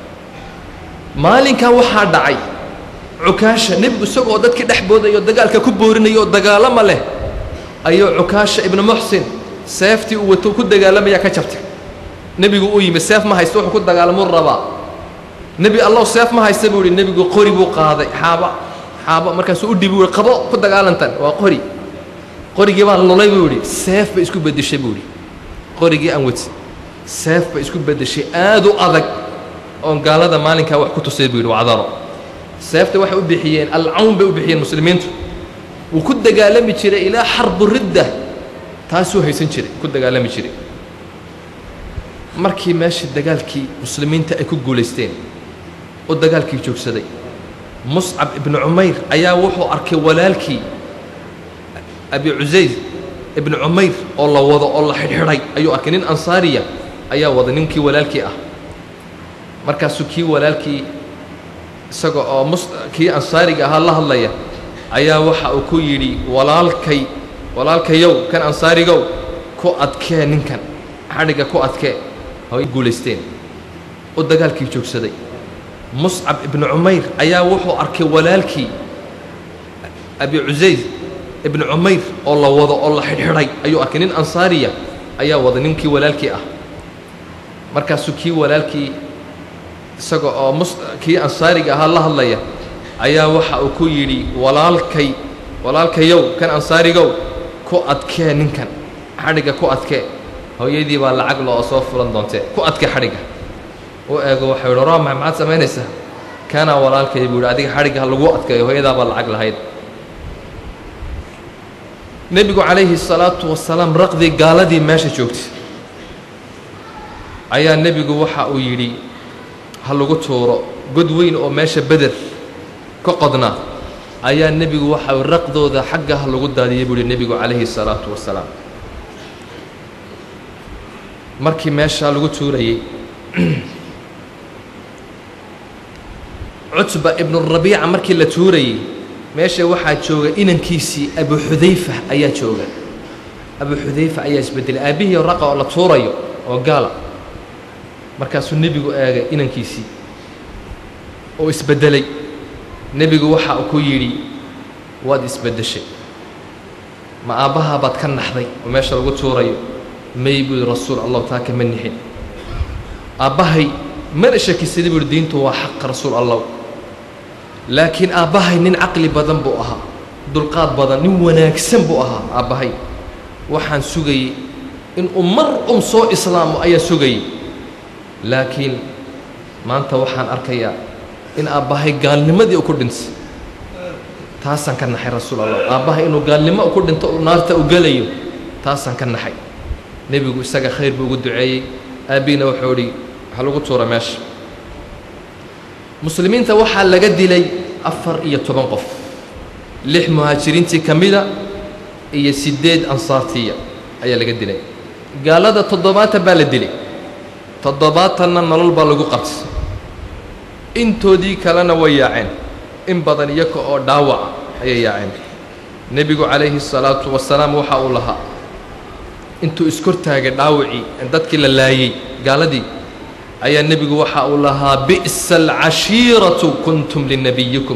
maalinkan waxaa dhacay cukaasha nebigu isagoo dadkii dhex boodaya oo dagaalka ku boorinaya oo dagaalama leh ayuu cukaasha ibnu muxsin seeftii uu wato ku dagaalamaya ka jabtay nebigu uu yimi seef ma haysto wuxuu ku dagaalamuu rabaa nebi allow seef ma haysta buu ihi nebigu qori buu qaaday xaaba xaabo markaasuu u dhibi uhi qabo ku dagaalantan waa qori qorigii baan lulay buu idhi seef bay isku beddeshay buu idhi qorigii aan wati seef bay isku beddeshay aad u adag oon gaalada maalinkaa wax ku tusay buu yidhi wacdaro seefta waxay u bixiyeen alcawn bay u bixiyeen muslimiintu wuu ku dagaalami jiray ilaa xarbu ridda taasuu haysan jiray ku dagaalami jiray markii meesha dagaalkii muslimiinta ay ku guulaysteen oo dagaalkii joogsaday muscab ibnu cumayr ayaa wuxuu arkay walaalkii abi cusayd ibnu cumayr oo la wado oo la xidhxidhay ayuu arkay nin ansaariya ayaa wada ninkii walaalkii ah markaasuu kii walaalkii isaga oo mus kii ansaariga ahaa la hadlaya ayaa waxa uu ku yidhi walaalkay walaalkayow kan ansaarigow ku adkee ninkan xadhigga ku adkee hay guulaysteen oo dagaalkii joogsaday muscab ibnu cumayr ayaa wuxuu arkay walaalkii abi cusayd ibnu cumayr oo la wado oo la xidhxidhay ayuu arkay nin ansaariya ayaa wada ninkii walaalkii ah markaasuu kii walaalkii isaga oo mus kii ansaariga ahaa la hadlaya ayaa waxa uu ku yidhi walaalkay walaalkayow kan ansaarigow ku adkee ninkan xadhigga ku adkee hooyadii baa lacag loo soo fulan doontee ku adkee xadhigga u eego waxau yidhi rama maxaad samaynaysaa kanaa walaalkay buu yidhi adiga xadhigga ha lagu adkeeyo hooyadaa baa lacag lahayd nebigu calayhi salaatu wasalaam raqdii gaaladii meesha joogtay ayaa nebigu waxa uu yidhi ha lagu tuuro god weyn oo meesha beder ka qodna ayaa nebigu waxa uu raqdooda xagga ha lagu daadiyey buu yihi nebigu calayhi salaatu wasalaam markii meeshaa lagu tuurayey cutba ibnurabiica markii la tuurayey meesha waxaa jooga inankiisii abu xudayfa ayaa jooga abu xudayfa ayaa isbedelay aabbihii raqa oo la tuurayo oo gaala markaasuu nebigu eegay inankiisii oo isbeddelay nebigu waxa uu ku yidhi waad isbeddeshay ma aabbahaa baad ka naxday oo meesha lagu tuurayo may buu yidhi rasuul allahu taa kama nixin aabbahay mana shakisaday buu yidhi diintu waa xaq rasuul allah laakiin aabbahay nin caqli badan buu ahaa dulqaad badan nin wanaagsan buu ahaa aabbahay waxaan sugayey inuu mar un soo islaamo ayaa sugayey laakiin maanta waxaan arkayaa in aabbahay gaalnimadii u ku dhintay taasaan ka naxay rasuul allah aabbahay inuu gaalnimo ku dhinto uu naarta u gelayo taasaan ka naxay nebigu isaga khayr buu ugu duceeyey aabbiina wuxuu idhi waxa lagu tuura meesha muslimiinta waxaa laga dilay afar iyo toban qof lix muhaajiriintii ka mida iyo siddeed ansaartiya ayaa laga dilay gaalada toddobaatan baa la dilay toddobaatanna nolol baa lagu qabtay intoodii kalena way yaaceen in badan iyaga oo dhaawaca ayay yaaceen nebigu calayhi salaatu wasalaam waxa uu lahaa intuu iskortaagay dhaawacii dadkii la laayey gaaladii ayaa nebigu waxa uu lahaa bi'sa alcashiiratu kuntum linabiyikum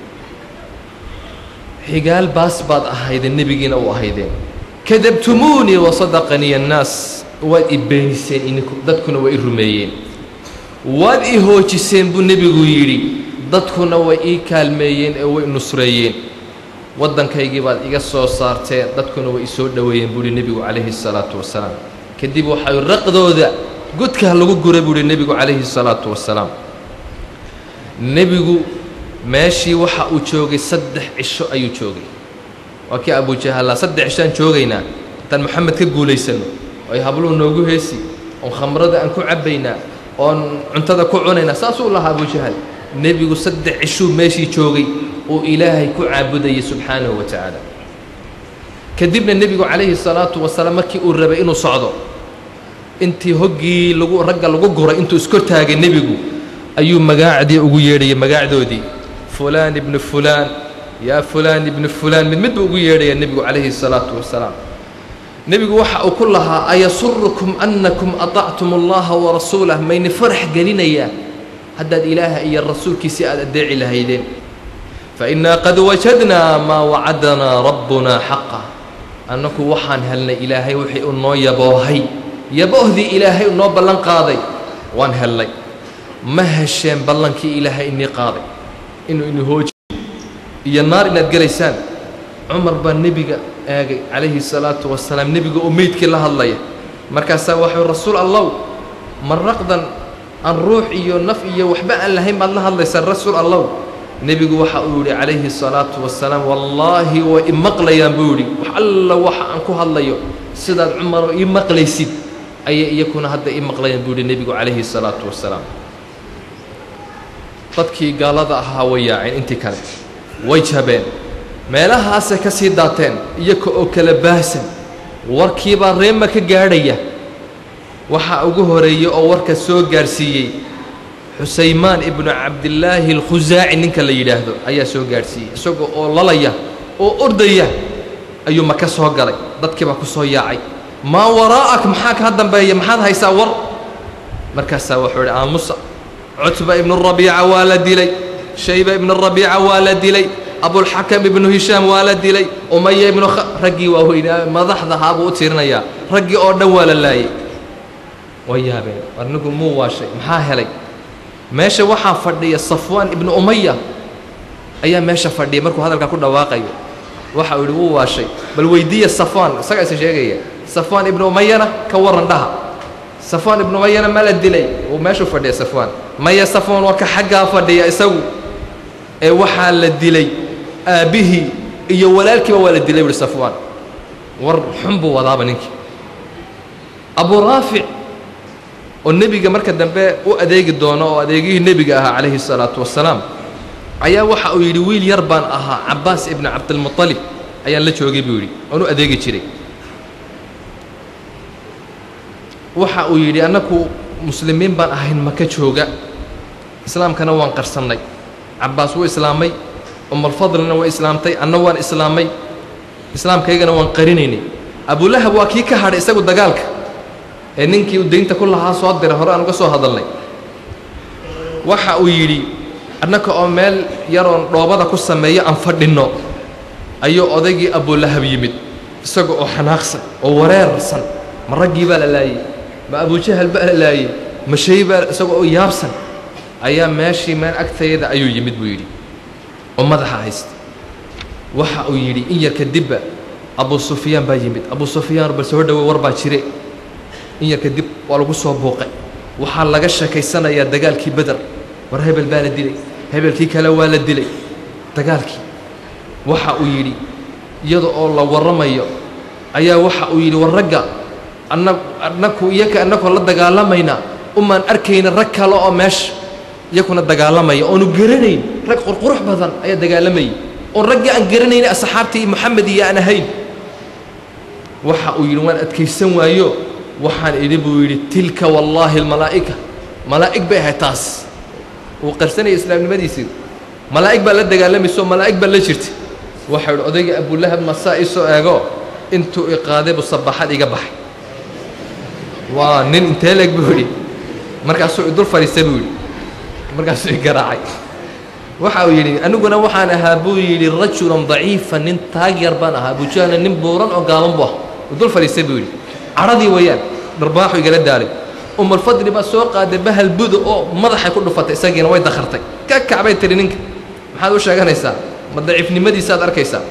xigaal baas baad ahaydeen nebigiina u ahaydeen kadabtumuunii wasadaqanii annaas waad i beeniseen ininku dadkuna way i rumeeyeen waad i hoojiseen buu nebigu yidhi dadkuna way ii kaalmeeyeen ee way nusreeyeen waddankaygii baad iga soo saarteen dadkuna way i soo dhoweeyeen buu yihi nebigu calayhi salaatu wasalaam kadib waxay raqdooda godka ha lagu gura buu yihi nebigu calayhi salaatu wasalaam nebigu meeshii waxa uu joogay saddex cisho ayuu joogay waa kii abujahalla saddex cishoaan joogaynaa intaan moxamed ka guulaysanno oy habluhu noogu heesi oon khamrada aan ku cabbaynaa oon cuntada ku cunaynaa saasuu lahaa abujahal nebigu saddex cishuu meeshii joogay uu ilaahay ku caabudayay subxaanahu wa tacaala kadibna nebigu calayhi salaatu wasalaam markii uu rabay inuu socdo intii hoggii lagu ragga lagu guray intuu iskortaagay nebigu ayuu magaacdii ugu yeedhayay magaacdoodii fulaan ibnu fulaan yaa fulaan ibnu fulaan mid mid buu ugu yeedhaya nebigu calayhi salaatu wasalaam nebigu waxa uu ku lahaa ayasurukum annakum aطactum allaha warasuulah mayni farax gelinayaa haddaad ilaaha iyo rasuulkiisii aad addeeci lahaydeen fainaa qad wajadnaa maa wacadanaa rabbunaa xaqa annaku waxaan helnay ilaahay wixii uu noo yaboohay yaboohdii ilaahay uu noo ballan qaaday waan hellay ma hesheen ballankii ilaahay inii qaaday inuu ini hooji iyo naar inaad gelaysaan cumar baa nebiga eegay calayhi salaatu wasalaam nebiga oo meydkii la hadlaya markaasaa waxuu rasuul allow maraqdan aan ruux iyo naf iyo waxba aan lahayn baad la hadlaysaa rasuul allow nebigu waxa uu yidhi calayhi salaatu wasalaam wallaahi way i maqlayaan buu yidhi wax alla waxa aan ku hadlayo sidaad cumaro ii maqlaysid ayay iyakuna hadda ii maqlayaan buu yidhi nebigu calayhi salaatu wasalaam dadkii gaalada ahaa way yaaceen intii kale way jabeen meelahaasay ka sii daateen iyaka oo kala baahsan warkiibaa reema ka gaadhaya waxaa ugu horeeyey oo warka soo gaadhsiiyey xusaymaan ibnu cabdillaahi alkhusaaci ninka la yidhaahdo ayaa soo gaadhsiiyey isagoo oo lalaya oo ordaya ayuu maka soo galay dadkiibaa ku soo yaacay maa waraa'ak maxaa kaa dambeeya maxaad haysaa war markaasaa wuxuu idhi aamusa cutba ibnu rabiica waa la dilay shayba ibnu rabiica waa la dilay abulxakam ibnu hishaam waa la dilay umaya ibnu raggii waa weynaa madaxda ahaa buu u tiirinayaa raggii oo dhan waa la laayay way yaabeen arnigu muu waashay maxaa helay meesha waxaa fadhiya safwaan ibnu umaya ayaa meesha fadhiya markuu hadalkaa ku dhawaaqayo waxa uu yidhi wuu waashay bal weydiiya safwaan isagaa isa sheegaya safwaan ibnu umayana ka warran dhaha safwaan ibnu umayana ma la dilay uu meeshuu fadhiya safwaan maya safwaan waa ka xaggaa fadhiya isagu ee waxaa la dilay aabbihii iyo walaalkiiba waa la dilay buuhi safwaan war xun buu wadaaba ninkii abu raafic oo nebiga marka dambe u adeegi doono oo adeegihii nebiga ahaa calayhi salaatu wasalaam ayaa waxa uu yidhi wiil yar baan ahaa cabbaas ibnu cabdilmuطalib ayaan la joogay buu yidhi oon u adeegi jiray waxa uu yidhi annaku muslimiin baan ahayn maka jooga islaamkana waan qarsannay cabbaas wuu islaamay umalfadlina way islaamtay anna waan islaamay islaamkaygana waan qarinaynay abulahab waa kii ka hadhay isagu dagaalka ee ninkii uu daynta ku lahaa soo diray hore aan uga soo hadalnay waxa uu yidhi annaka oo meel yaroon dhoobada ku sameeyo aan fadhinno ayuu odaygii abulahab yimid isaga oo xanaaqsan oo wareersan ma raggii baa la laayey ma abujahal baa la laayey ma shay baa isaga oo yaabsan ayaa meeshii meel agtayada ayuu yimid buu yidhi oo madaxa haysta waxa uu yidhi in yar kadibba abu sufyaan baa yimid abu sufyaan bal soo dhowe war baa jire in yar kadib waa lagu soo buuqay waxaa laga sheekaysanayaa dagaalkii beder war hebel baa la dilay hebelkii kale waa la dilay dagaalkii waxa uu yidhi iyada oo la warramayo ayaa waxa uu yidhi war ragga anna annaku iyaka annakoo la dagaalamayna umaan arkayna rag kale oo meesha iyakuna dagaalamaya oonu garanayn rag qurqurux badan ayaa dagaalamayay oon raggii aan garanayna asxaabtii moxamed iyo aan ahayn waxa uu yidhi waan adkaysan waayo waxaan idhi buu yidhi tilka wallaahi almalaa'ika malaa'ig bay ahayd taas wuu qarsanaya islaamnimadiisii malaa'ig baa la dagaalamaysa oo malaa'ig baa la jirtay waxau idhi odayga abulahab masaa ii soo eego intuu i qaaday buu sabaxad iga baxay waa nin intee leeg buu yidhi markaasuu idul fadhiistay buu yidhi markaasuu i garaacay waxa uu yidhi aniguna waxaan ahaa buu yidhi rajulan daciifa nin taag yar baan ahaa abujahla nin buuran oo gaaban bu ah idul fadhiistay buu yidhi cadhadii weeyaan dharbaaxu igala daalay umulfadli baa soo qaaday bahal buda oo madaxay ku dhufatay isagiina way dakhartay ka kacbay tiri ninka maxaad u sheeganaysaa ma daciifnimadiisaaad arkaysaa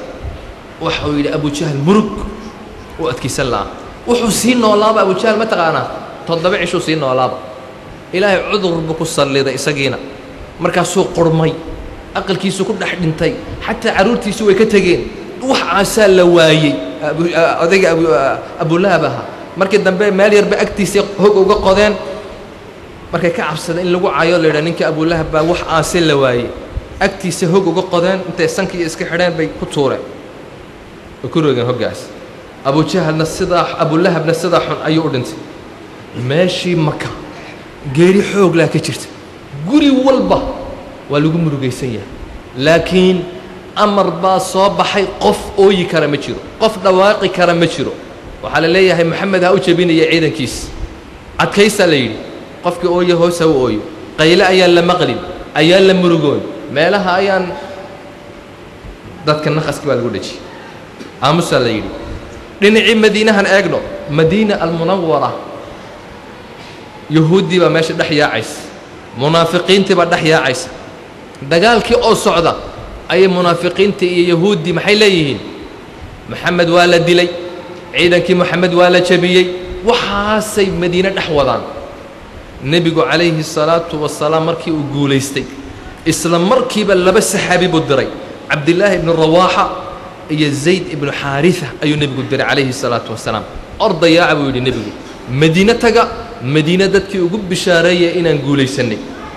waxauu yidhi abujahal murug u adkaysan lahaa wuxuu sii noolaaba abujahal ma taqaanaa toddoba cishuu sii noolaaba ilaahay cudur buu ku salliday isagiina markaasuu qurmay aqalkiisu ku dhex dhintay xataa carruurtiisu way ka tegeen wax aasaa la waayey odayga abulahab ahaa markii dambe meel yarba agtiisa hog uga qodeen markay ka cabsadeen in lagu cayo la yidhaha ninka abulahab baa wax aase la waayey agtiisa hog uga qodeen intay sankiiyo iska xidheen bay ku tuureen way ku roogeen hoggaas abujahalna sidaa abulahabna sidaa xun ayuu u dhintay meeshii maka geeri xooglaa ka jirta guri walba waa lagu murugaysan yahay laakiin amar baa soo baxay qof ooyi kara ma jiro qof dhawaaqi kara ma jiro waxaa la leeyahay moxamed ha u jebinaya ciidankiis adkaysaa la yidhi qofkii ooya hoos ha u ooyo qayle ayaan la maqlin ayaan la murugoon meelaha ayaan dadka naqaski baa lagu dhejiyey aamusaa la yidhi dhinacii madiinahan eegno madiina almunawara yuhuuddii baa meesha dhex yaacaysa munaafiqiintii baa dhex yaacaysa dagaalkii oo socda ayay munaafiqiintii iyo yahuuddii maxay leeyihiin moxamed waa la dilay ciidankii moxamed waa la jebiyey waxaasay madiine dhex wadaan nebigu calayhi salaatu wasalaam markii uu guulaystay isla markiiba laba saxaabi buu diray cabdillaahi ibnu rawaaxa iyo zayd ibnu xaarisa ayuu nebigu diray calayhi salaatu wasalaam ordayaaca buu yidhi nebigu madiine taga madiine dadkii ugu bishaareeya inaan guulaysannay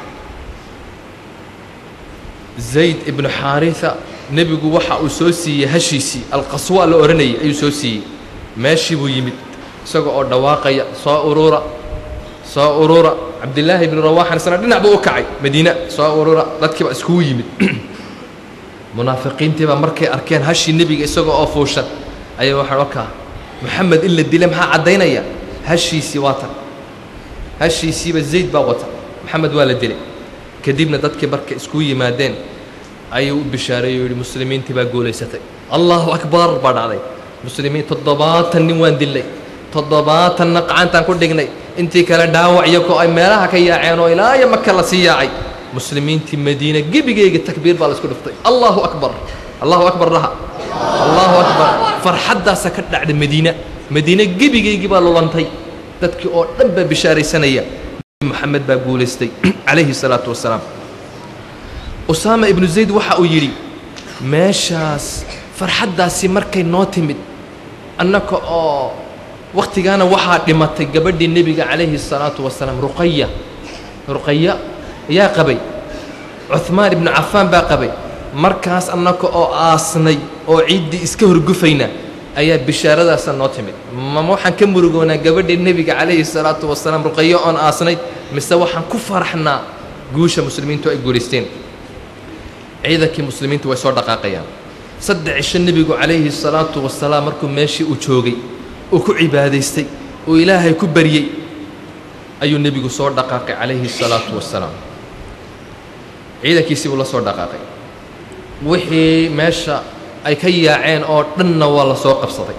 zayd ibnu xaarisa nebigu waxa uu soo siiyey hashiisii alqaswa la odhanayay ayuu soo siiyey meeshii buu yimid isaga oo dhawaaqaya soo urura soo urura cabdillaahi ibnu rawaaxan isna dhinac buu u kacay madiina soo urura dadkiiba iskugu yimid munaafiqiintiibaa markay arkeen hashii nebiga isaga oo fuushan ayay waxaan okaa moxamed in la dila maxaa caddaynaya hashiisii waa tan hashiisiiba zayd baa wata moxamed waa la dilay kadibna dadkii markay isku yimaadeen ayuu u bishaareeyey o yidhi muslimiintii baa guulaysatay allahu akbar baa dhacday muslimiin toddobaatan nin waan dillay toddobaatanna qacantaan ku dhignay intii kale dhaawac iyagoo ay meelaha ka yaaceen oo ilaa iyo maka la sii yaacay muslimiintii madiina gebigeyga takbiir baa la isku dhiftay allahu akbar allahu akbar dhaha allahu akbar farxaddaasa ka dhacday madiina madiine gebigeygii baa lulantay dadkii oo dhan baa bishaaraysanaya moxamed baa guulaystay calayhi salaatu wasalaam usaama ibnu zayd waxa uu yidhi meeshaas farxaddaasi markay noo timid annaka oo wakhtigaana waxaa dhimatay gabadhii nebiga calayhi salaatu wasalaam ruqaya ruqaya ayaa qabay cuhmaan ibnu cafaan baa qabay markaas annaka oo aasnay oo ciiddii iska horgufayna ayaa bishaaradaasa noo timid mama waxaan ka murugoonaa gabadhii nebiga calayhi salaatu wasalaam ruqayo oon aasnay mise waxaan ku faraxnaa guusha muslimiintu ay guulaysteen ciidankii muslimiintu way soo dhaqaaqayaan saddex cisho nebigu calayhi salaatu wasalaam markuu meeshii uu joogay uu ku cibaadaystay uu ilaahay ku baryey ayuu nebigu soo dhaqaaqay calayhi salaatu wasalaam ciidankiisii buu la soo dhaqaaqay wixii meesha ay ka yaaceen oo dhanna waa la soo qabsaday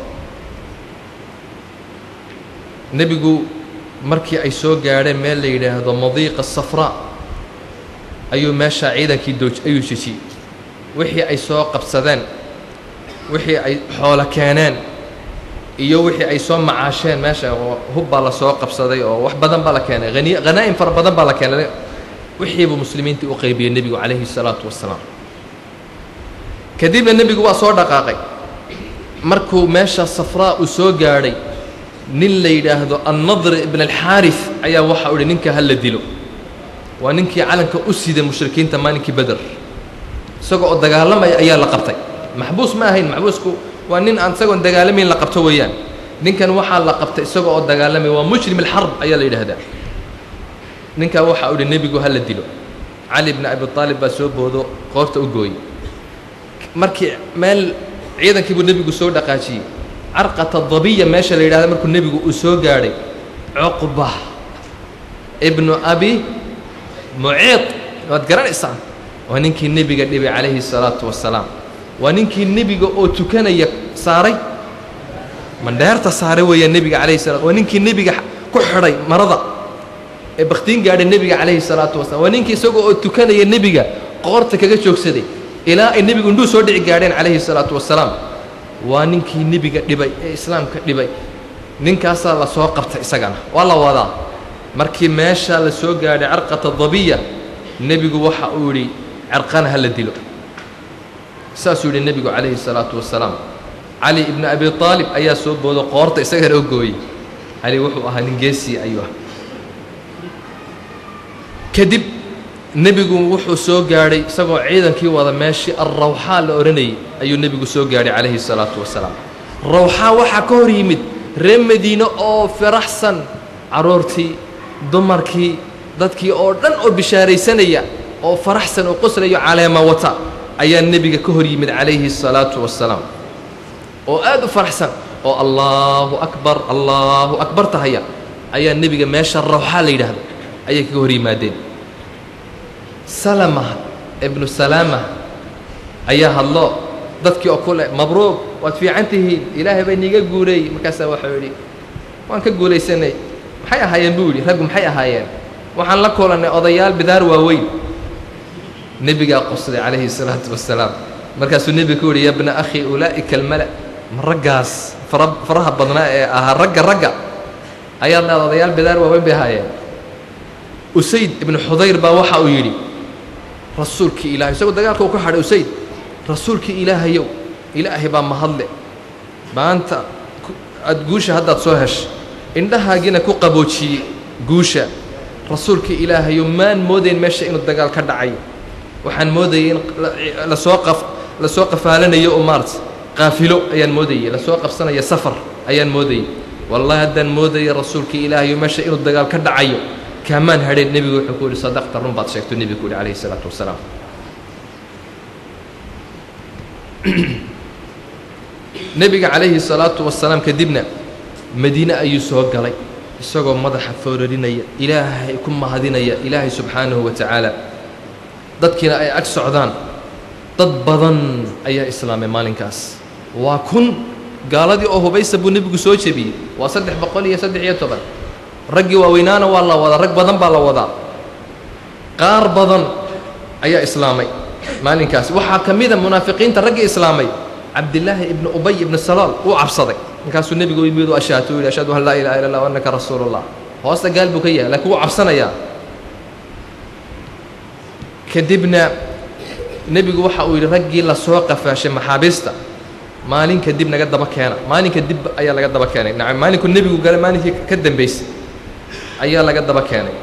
nebigu markii ay soo gaadheen meel la yidhaahdo madiiqa safraa ayuu meeshaa ciidankii dooj ayuu jejiyey wixii ay soo qabsadeen wixii ay xoolo keeneen iyo wixii ay soo macaasheen meesha oo hub baa la soo qabsaday oo wax badan baa la keenay hani hanaa'im fara badan baa la keenay wixiibuu muslimiintii u qaybiyey nebigu calayhi salaatu wasalaam kadibna nebigu waa soo dhaqaaqay markuu meesha safraa uu soo gaadhay nin la yidhaahdo annadr ibn alxaaris ayaa waxa u ihi ninka ha la dilo waa ninkii calanka u siday mushrikiinta maalinkii beder isagoo oo dagaalamaya ayaa la qabtay maxbuus ma ahayn maxbuusku waa nin aan isagoon dagaalamayn la qabto weeyaan ninkan waxaa la qabtay isagoo oo dagaalamaya waa mujrim alxarb ayaa la yidhaahdaa ninkaa waxaa u ihi nebigu ha la dilo cali bni abi aalib baa soo boodo qoorta u gooyey markii meel ciidankii buu nebigu soo dhaqaajiyey carqata dabiya meesha la yidhahda markuu nebigu uu soo gaadhay cuqba ibnu abi muciid waad garanaysaan waa ninkii nebiga dhibay calayhi salaatu wasalaam waa ninkii nebiga oo tukanaya saaray mandheerta saaray weeyaa nebiga calayhi salat waa ninkii nebiga ku xidhay marada ee bakhtiin gaadhay nebiga calayhi salaatu wasalam waa ninkii isagoo oo tukanaya nebiga qoorta kaga joogsaday ilaa ay nebigu indhuu soo dhici gaadheen calayhi salaatu wasalaam waa ninkii nebiga dhibay ee islaamka dhibay ninkaasaa la soo qabtay isagana waa la wadaa markii meeshaa la soo gaadhay carqata dabiya nebigu waxa uu yidhi carqana ha la dilo saasuu yidhi nebigu calayhi salaatu wasalaam cali ibnu abi aalib ayaa soo boodo qoorta isagana oo gooyey cali wuxuu ahaa nin geesii ayuu ah kadib nebigu wuxuu soo gaadhay isagoo ciidankii wada meeshii alrawxaa la odhanayay ayuu nebigu soo gaadhay calayhi salaatu wasalaam rawxaa waxaa ka hor yimid reer madiine oo firaxsan carruurtii dumarkii dadkii oo dhan oo bishaaraysanaya oo faraxsan oo qoslayo caleema wata ayaa nebiga ka hor yimid calayhi الsalaatu wassalaam oo aad u faraxsan oo allaahu akbar allaahu akbar tahaya ayaa nebiga meesha rawxaa la yidhaahdo ayay kaga hor yimaadeen salama ibnu salaama ayaa hadlo dadkii oo kule mabruuq waad fiican tihiin ilaahay bay niiga guuleeyey markaasaa waxau yidhi waan ka guulaysanay maxay ahaayeen buu yidhi raggu maxay ahaayeen waxaan la kulannay odayaal bidaar waaweyn nebigaa qosday calayhi salaatu wassalaam markaasuu nebiga ku yidhi ya bna akhi ulaa'ika almala ma raggaas fara faraha badnaa ee ahaa ragga ragga ayaad leeda odayaal bidaar waaweyn bay ahaayeen usayd ibnu xudayr baa waxa uu yidhi rasuulkii ilahay isagoo dagaalka uu ka hadhay usayd rasuulkii ilaahayow ilaahay baa mahadle maanta aada guusha haddaad soo heshay indhahaagina ku qaboojiyey guusha rasuulkii ilaahayow maan moodayn meesha inuu dagaal ka dhacayo waxaan moodayay in lasoo qaf lasoo qafaalanayo oo maarata qaafilo ayaan moodayey lasoo qabsanaya safar ayaan moodayey wallahi haddaan moodaya rasuulkii ilaahayow meesha inuu dagaal ka dhacayo kaamaan hadheen nebigu wuxuu ku yidhi sadaqta run baad sheegto nebigu ku yidhi calayhi isalaatu wasalaam nebiga calayhi salaatu wasalaam kadibna madiine ayuu soo galay isagoo madaxa foorarinaya ilaahay ku mahadinaya ilaahay subxaanahu wa tacaala dadkiina ay ag socdaan dad badan ayaa islaamay maalinkaas waa kun gaaladii oo hubaysa buu nebigu soo jebiyey waa saddex boqol iyo saddex iyo toban raggii waaweynaana waa la wadaa rag badan baa la wadaa qaar badan ayaa islaamay maalinkaas waxaa ka mida munaafiqiinta raggii islaamay cabdillaahi ibnu ubay ibnu salaal wuu cabsaday markaasuu nebigu yimid u ashaato u yidhi ashhadu an laa ilaha illa allah annaka rasuulullah hoosta gaal buu ka yahay laakiin wuu cabsanayaa kadibna nebigu waxa uu yidhi raggii lasoo qafaashay maxaabiista maalin kadib naga daba keena maalinka dib ayaa laga daba keenay nacam maalinku nebigu gale maalinkii ka dambaysay ayaa laga daba keenay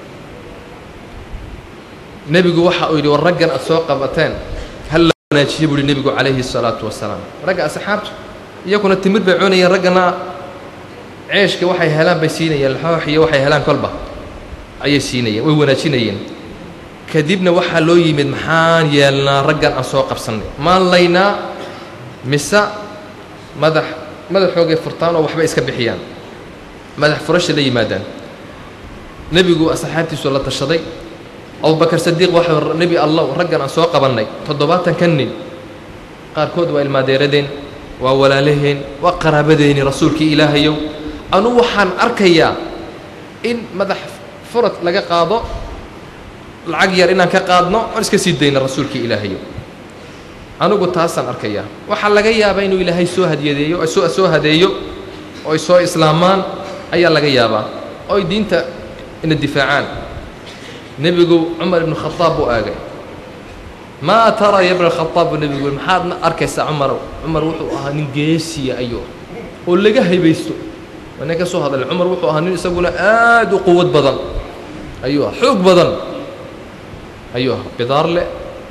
nebigu waxa uu yidhi war raggan aad soo qabateen hal la wanaajiye buu yidhi nebigu calayhi الsalaatu wasalaam ragga asxaabtu iyakuna timir bay cunayeen raggana ceeshka waxay helaan bay siinayeen laxoox iyo waxay helaan kolba ayay siinayeen way wanaajinayeen kadibna waxaa loo yimid maxaan yeelnaa raggan aan soo qabsannay maan laynaa mise madax madaxoogay furtaan oo waxbay iska bixiyaan madax furasha la yimaadaan nebigu asxaabtiisu la tashaday abubakar sadiiq waxa nebi allah raggan aan soo qabannay toddobaatan ka nin qaarkood waa ilmaadeeradeen waa walaalaheen waa qaraabadeeni rasuulkii ilaahayow anu waxaan arkayaa in madax furad laga qaado lacag yar inaan ka qaadno oon iska sii dayno rasuulkii ilaahayow anugu taasaan arkayaa waxaa laga yaabaa inuu ilaahay soo hadiyadeeyo soo soo hadeeyo oo ay soo islaamaan ayaa laga yaabaa oo ay diinta ina difaacaan nebigu cumar ibnu khadaab buu aagay maa tara ya bna khadaab buu nebigu yiri maxaadna arkaysaa cumarow cumar wuxuu ahaa nin geesiya ayuu oo laga haybaysto waa nin ka soo hadlay cumar wuxuu ahaa nin isaguna aad u quwad badan ayuu ah xoog badan ayuu ah bidaar leh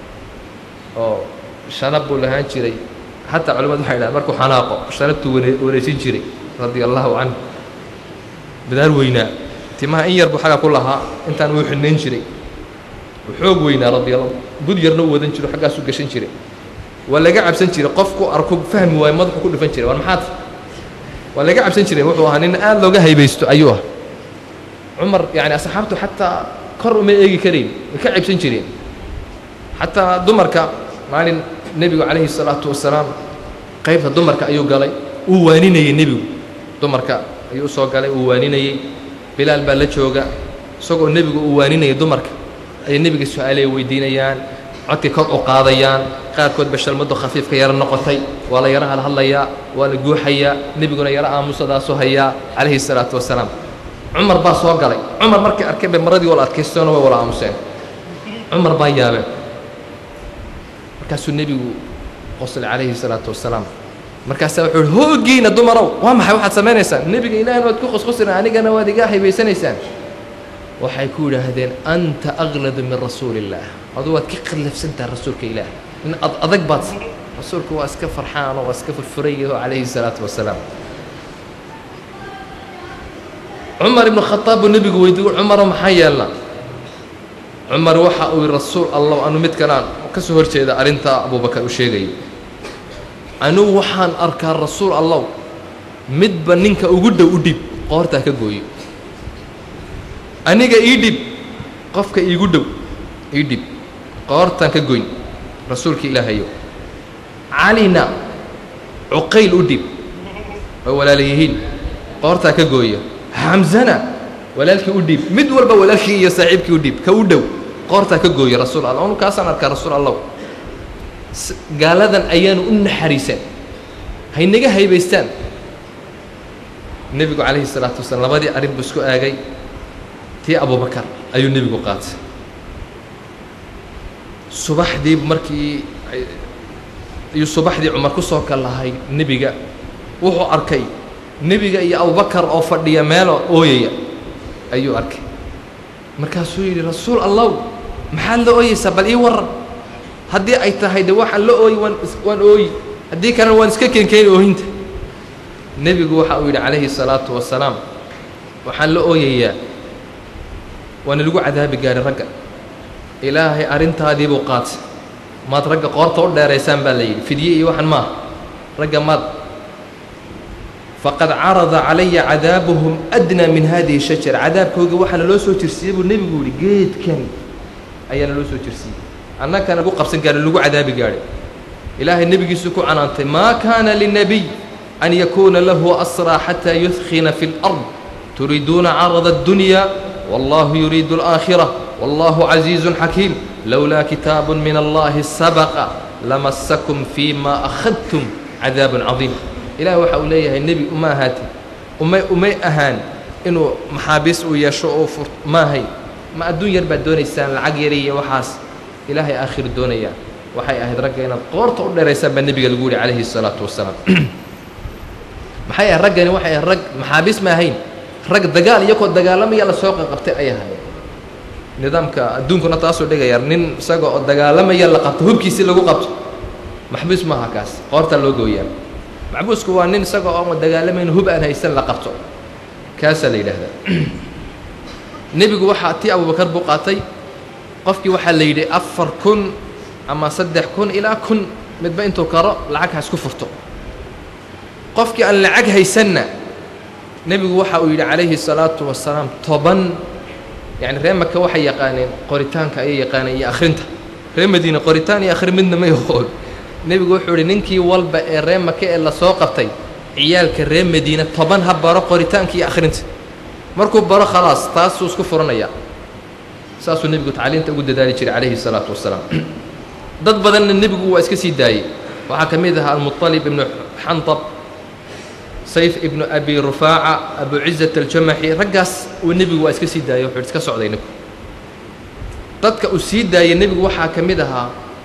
oo shanab buu lahaan jiray xataa culimmadu waxay dhahan markuu xanaaqo shanabtuu wane wanaysin jiray radia allahu canhu bidaar weynaa timaha in yar buu xagga ku lahaa intaan wuu xidhnayn jiray uu xoog weynaa radia allah bud yarna u wadan jiro xaggaasuu gashan jiray waa laga cabsan jiray qofku arko fahmi waayo madaxu ku dhufan jiray war maxaad waa laga cabsan jiray wuxuu ahaa nin aad looga haybaysto ayuu ah cumar yani asxaabtu xataa kor uma eegi karayn way ka cabsan jireen xataa dumarka maalin nebigu calayhi الsalaatu wasalaam qaybta dumarka ayuu galay uu waaninayey nebigu dumarka ayuu usoo galay uu waaninayey bilaal baa la jooga isagoo nebigu uu waaninayay dumarka ayay nebiga su-aaley weydiinayaan codkay kor u qaadayaan qaarkood ba shalmadu khafiifka yaro noqotay waa la yaro halhadlayaa waa la guuxayaa nebiguna yaro aamusadaasu hayaa calayhi salaatu wasalaam cumar baa soo galay cumar markay arkeen bay maradii wala adkaystoona way wala aamuseen cumar baa yaabeen markaasuu nebigu qoslay calayhi salaatu wasalaam markaasaa wuxuu ihi hoogiina dumarow waa maxay waxaad samaynaysaan nebiga ilaahina waad ku qosqosina anigana waad iga haybaysanaysaan waxay ku yidhaahdeen anta akladu min rasuuli illaah adu waad ka qallafsantaha rasuulka ilaah in ad adag baad rasuulku waa iska farxaan oo waa iska furfurayaho calayhi salaatu wasalaam cumar ibnu khadaab buu nebigu weydiiy cumaro maxaa yeelna cumar waxa uu yihi rasuul allah anu mid kalaan ka soo hor jeeda arrintaa abubakar uu sheegayo anugu waxaan arkaa rasuul allow midba ninka ugu dhow u dhib qoortaa ka gooyo aniga ii dhib qofka iigu dhow ii dhib qoortaan ka goyn rasuulka ilaahayo calina cuqayl u dhib way walaala yihiin qoortaa ka gooya xamzana walaalkii u dhiib mid walba walaalkii iyo saaxiibkii u dhiib ka u dhow qoortaa ka gooya rasuul allah anu kaasaan arkaa rasuul allow gaaladan ayaanu u naxariisan haynaga haybaystaan nebigu calayhi salaatu wasalaam labadii arrin buu isku aagay tii abubakar ayuu nebigu qaatay subaxdii markii ayuu subaxdii cumar ku soo kallahay nebiga wuxuu arkay nebiga iyo abubakar oo fadhiya meelo ooyaya ayuu arkay markaasuu yidhi rasuul allow maxaad la ooyeysaa bal ii warran haddii ay tahay de waxaan la ooyi waan waan ooyi haddii kalena waan iska keenkeeni oohinta nebigu waxa uu yidhi calayhi salaatu wasalaam waxaan la ooyayaa waana lagu cadaabi gaadhay ragga ilaahay arrintaadii buu qaatay maad ragga qoorta u dheeraysaan baa la yidhi fidye iyo waxan maaha ragga maad faqad carada calaya cadaabuhum adnaa min hadihi shajara cadaabkooga waxaa naloo soo jirsiiyey buu nebigu yihi geedkan ayaa naloo soo jirsiiyey annagana lagu qabsan gaadhay lagu cadaabi gaadhay ilaahay nebigiisu ku canaantay maa kaana linabiy an yakuuna lahu asraa xataa yudkhina fi اlard turiiduuna carada اddunya wallahu yuriidu اlآakhira wallahu casiizu xakiim lowlaa kitaabu min allahi sabaqa lamasakum fii ma akhadtum cadaabun cadiim ilaah waxa uu leeyahay nebi uma ahaati umay umay ahaan inuu maxaabiis uu yeesho oo fur maahay ma adduun yar baad doonaysaan lacag yar iyo waxaas ilaahay aakhir doonayaa waxay ahayd ragga inaad qoorta u dheeraysaan baa nebiga lagu yihi calayhi salaatu wasalaam maxay ahayd raggani waxay ahayd rag maxaabiis ma ahayn rag dagaal iyakoo dagaalamaya la soo qaqabtay ay ahayd nidaamka adduunkuna taasuu dhigaya nin isaga oo dagaalamaya la qabto hubkiisii lagu qabto maxbuus maaha kaas qoortaa loo gooyaa maxbuusku waa nin isaga oo dagaalamayn hub aan haysan la qabto kaasaa la yidhaahdaa nebigu waxaa tii abubakar buu qaatay qofkii waxaa la yidhi afar kun ama saddex kun ilaa kun midba intuu karo lacag ha isku furto qofkii aan lacag haysanna nebigu waxa uu yidhi calayhi salaatu wasalaam toban yacni reer maka waxay yaqaaneen qoritaanka ayay yaqaaneen iyo akhrinta reer madiine qoritaan iyo akhrin midna ma yaqoon nebigu wuxuu idhi ninkii walba ee reer maka ee lasoo qabtay ciyaalka reer madiine toban ha baro qoritaanka iyo akhrinta markuu baro khalaas taasuu isku furanayaa saasuu nebigu tacliinta ugu dadaali jiray calayhi salaatu wasalaam dad badanna nebigu waa iska sii daayey waxaa ka mid ahaa almuطalib ibnu xantab sayf ibnu abi rufaaca abu cizat aljamaxi raggaas uu nebigu waa iska sii daayey wuxuu iska socday ninku dadka uu sii daayey nebigu waxaa ka mid ahaa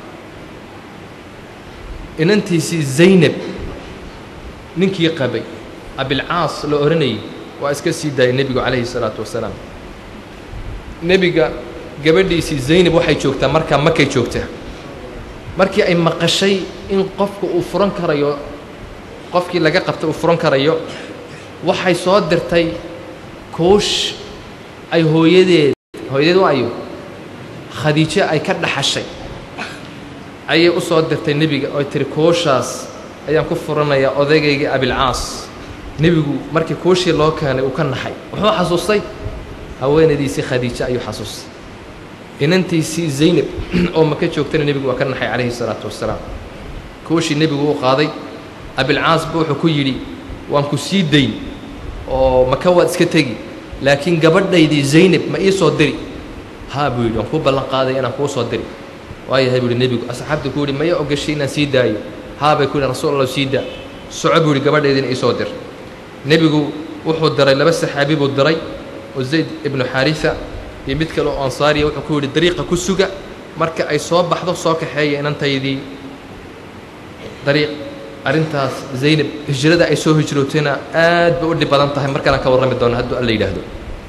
inantiisii zaynab ninkii qabay abilcaas la odhanayay waa iska sii daayey nebigu calayhi salaatu wasalaam nebiga gabadhiisii zaynab waxay joogtaa markaa makay joogtaa markii ay maqashay in qofka uu furan karayo qofkii laga qabtay uu furan karayo waxay soo dirtay koosh ay hooyadeed hooyadeed waayo khadiijo ay ka dhaxashay ayay u soo dirtay nebiga oy tiri kooshaas ayaan ku furanayaa odaygayga abilcaas nebigu markii kooshii loo keenay uu ka naxay wuxuu xasuustay haweenadiisii khadiijo ayuu xasuustay inantiisii zaynab oo maka joogtana nebigu waa ka naxay calayhi salaatu wasalaam kooshii nebigu u qaaday abilcaas bu wuxuu ku yidhi waan ku sii dayn oo maka waad iska tegi laakiin gabadhaydii zaynab ma ii soo diri haa buu yidhi waan kuu ballan qaaday inaan kuu soo diri waayahay buu ihi nebigu asxaabta ku yihi maya ogashay inaan sii daayo haabay ku yihi rasuul allah sii daa soco buu yihi gabadheediina iisoo dir nebigu wuxuu diray laba saxaabi buu diray oo zayd ibnu xaarisa iyo mid kale oo ansaariya wuxuu ku yidhi dariiqa ku suga marka ay soo baxdo soo kaxeeya inantaydii dariiq arrintaas zaynab hijrada ay soo hijrootayna aad bay u dhib badan tahay markaanaan ka warrami doona hadduu alla yidhaahdo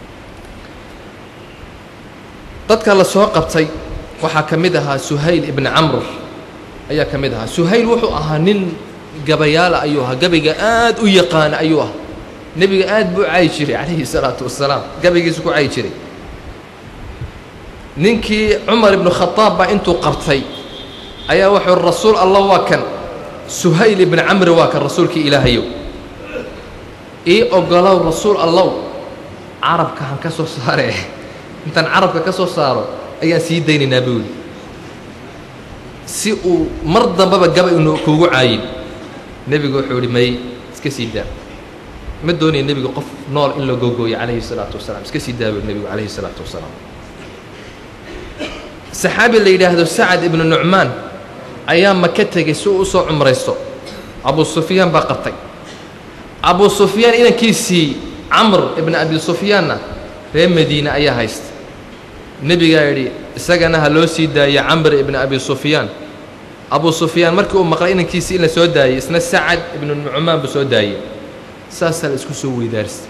dadka la soo qabtay waxaa ka mid ahaa suhayl ibni camr ayaa ka mid ahaa suhayl wuxuu ahaa nin gabayaala ayuu ahaa gabayga aad u yaqaana ayuu ahaa nebiga aad buu cayi jiray calayhi salaatu wasalaam gabaygiisu ku cayi jiray ninkii cumar ibnu khadaab baa intuu qabtay ayaa wuxuu rasuul allah waa kan suhayl ibni camri waa kan rasuulkii ilaahayow ii ogolow rasuul allow carabka han ka soo saare intaan carabka ka soo saaro ayaan sii daynaynaa buu yidhi si uu mar dambaba gabay unu kuugu caayin nebigu wuxuu idhi may iska sii daa ma doonaya nebigu qof nool in la gogooyo calayhi salaatu wasalaam iska sii daa buu nebigu calayhi salaatu wasalaam saxaabi la yidhaahdo sacad ibnu nucmaan ayaa maka tegey si uu usoo cumraysto abu sufyaan baa qabtay abu sufyaan inankiisii camr ibni abi sufyaanna reer madiine ayaa haysta nebigaa yidhi isagana ha loo sii daayo camr ibni abi sufyaan abu sufyaan markii uu maqlay inankiisii in la soo daayey isna sacad ibnu nucmaan buu soo daayey saasaa la isku soo weydaaristay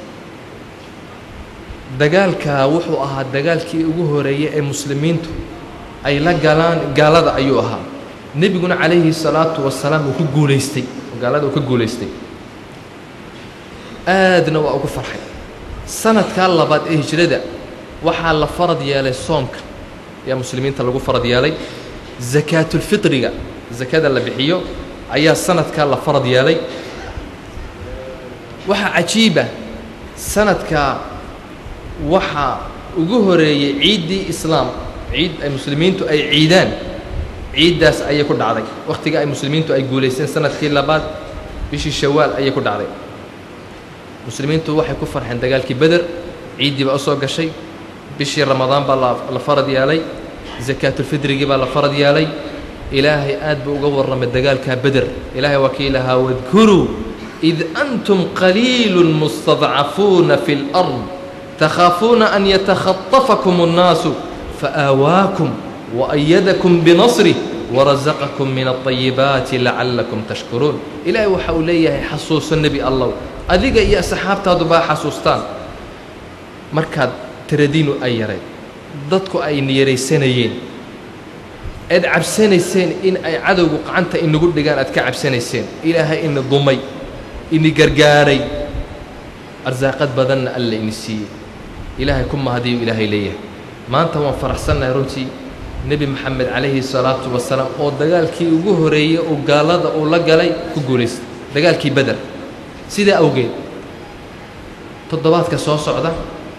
dagaalkaa wuxuu ahaa dagaalkii ugu horeeyey ee muslimiintu ay la galaan gaalada ayuu ahaa nebiguna calayhi salaatu wasalaam uu ku guulaystay gaalada uu ka guulaystay aadna waa ugu farxay sanadkaa labaad ee hijrada waxaa la farad yeelay soomka ayaa muslimiinta lagu farad yeelay sakaatulfitriga sakada la bixiyo ayaa sanadkaa la farad yeelay waxaa cajiiba sanadkaa waxaa ugu horeeyey ciiddii islaam ciid ay muslimiintu ay ciidaan ciiddaas ayay ku dhacday wakhtiga ay muslimiintu ay guulaysteen sanadkii labaad bishii shawaal ayay ku dhacday muslimiintu waxay ku farxeen dagaalkii beder ciiddii baa u soo gashay bishii ramadaan baa la farad yeelay sakaatulfidrigii baa la farad yeelay ilaahay aad buu uga warramay dagaalkaa beder ilaahay waa kii lahaa wadkuruu id antum qaliilu mustadcafuuna fi اlأrض takhaafuuna an yatakhatafakum الnaasu faآawaakum وأyadakum bنصrih وarasaqakum min الطayibaati lacalakum tashkuruun ilaahay waxa uu leeyahay xasuuso nebi allow adiga iyo asxaabtaadu baa xasuustaan markaad tiradiinu ay yarayd dadku ayna yaraysanayeen eed cabsanayseen in ay cadowgu qacanta inagu dhigaan aad ka cabsanayseen ilaahay ina dumay ini gargaaray arsaaqad badanna alla ini siiyey ilaahay ku mahadiyu ilaahay leeyahay maanta waan faraxsannahay runtii nebi moxamed calayhi salaatu wasalaam oo dagaalkii ugu horeeyey oo gaalada uu la galay ku guulaystay dagaalkii beder sidaa awgeed toddobaadka soo socda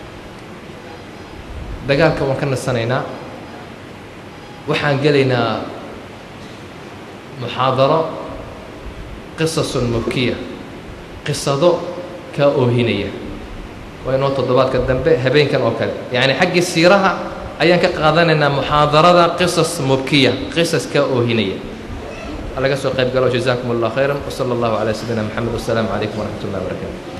dagaalka waan ka nasanaynaa waxaan gelaynaa muxaadaro qisasun mubkiya qisado kaa oohinaya waa inoo toddobaadka dambe habeenkan oo kale yacni xaggii siiraha ayaan ka qaadanaynaa muxaadarada qisas mubkiya qisas kaa oohinaya laga soo qayb galo jazaakum allah khayra wsala allahu calaa sayidina moxamed wasalaamu calaykum waraxmat ullahi barakaatu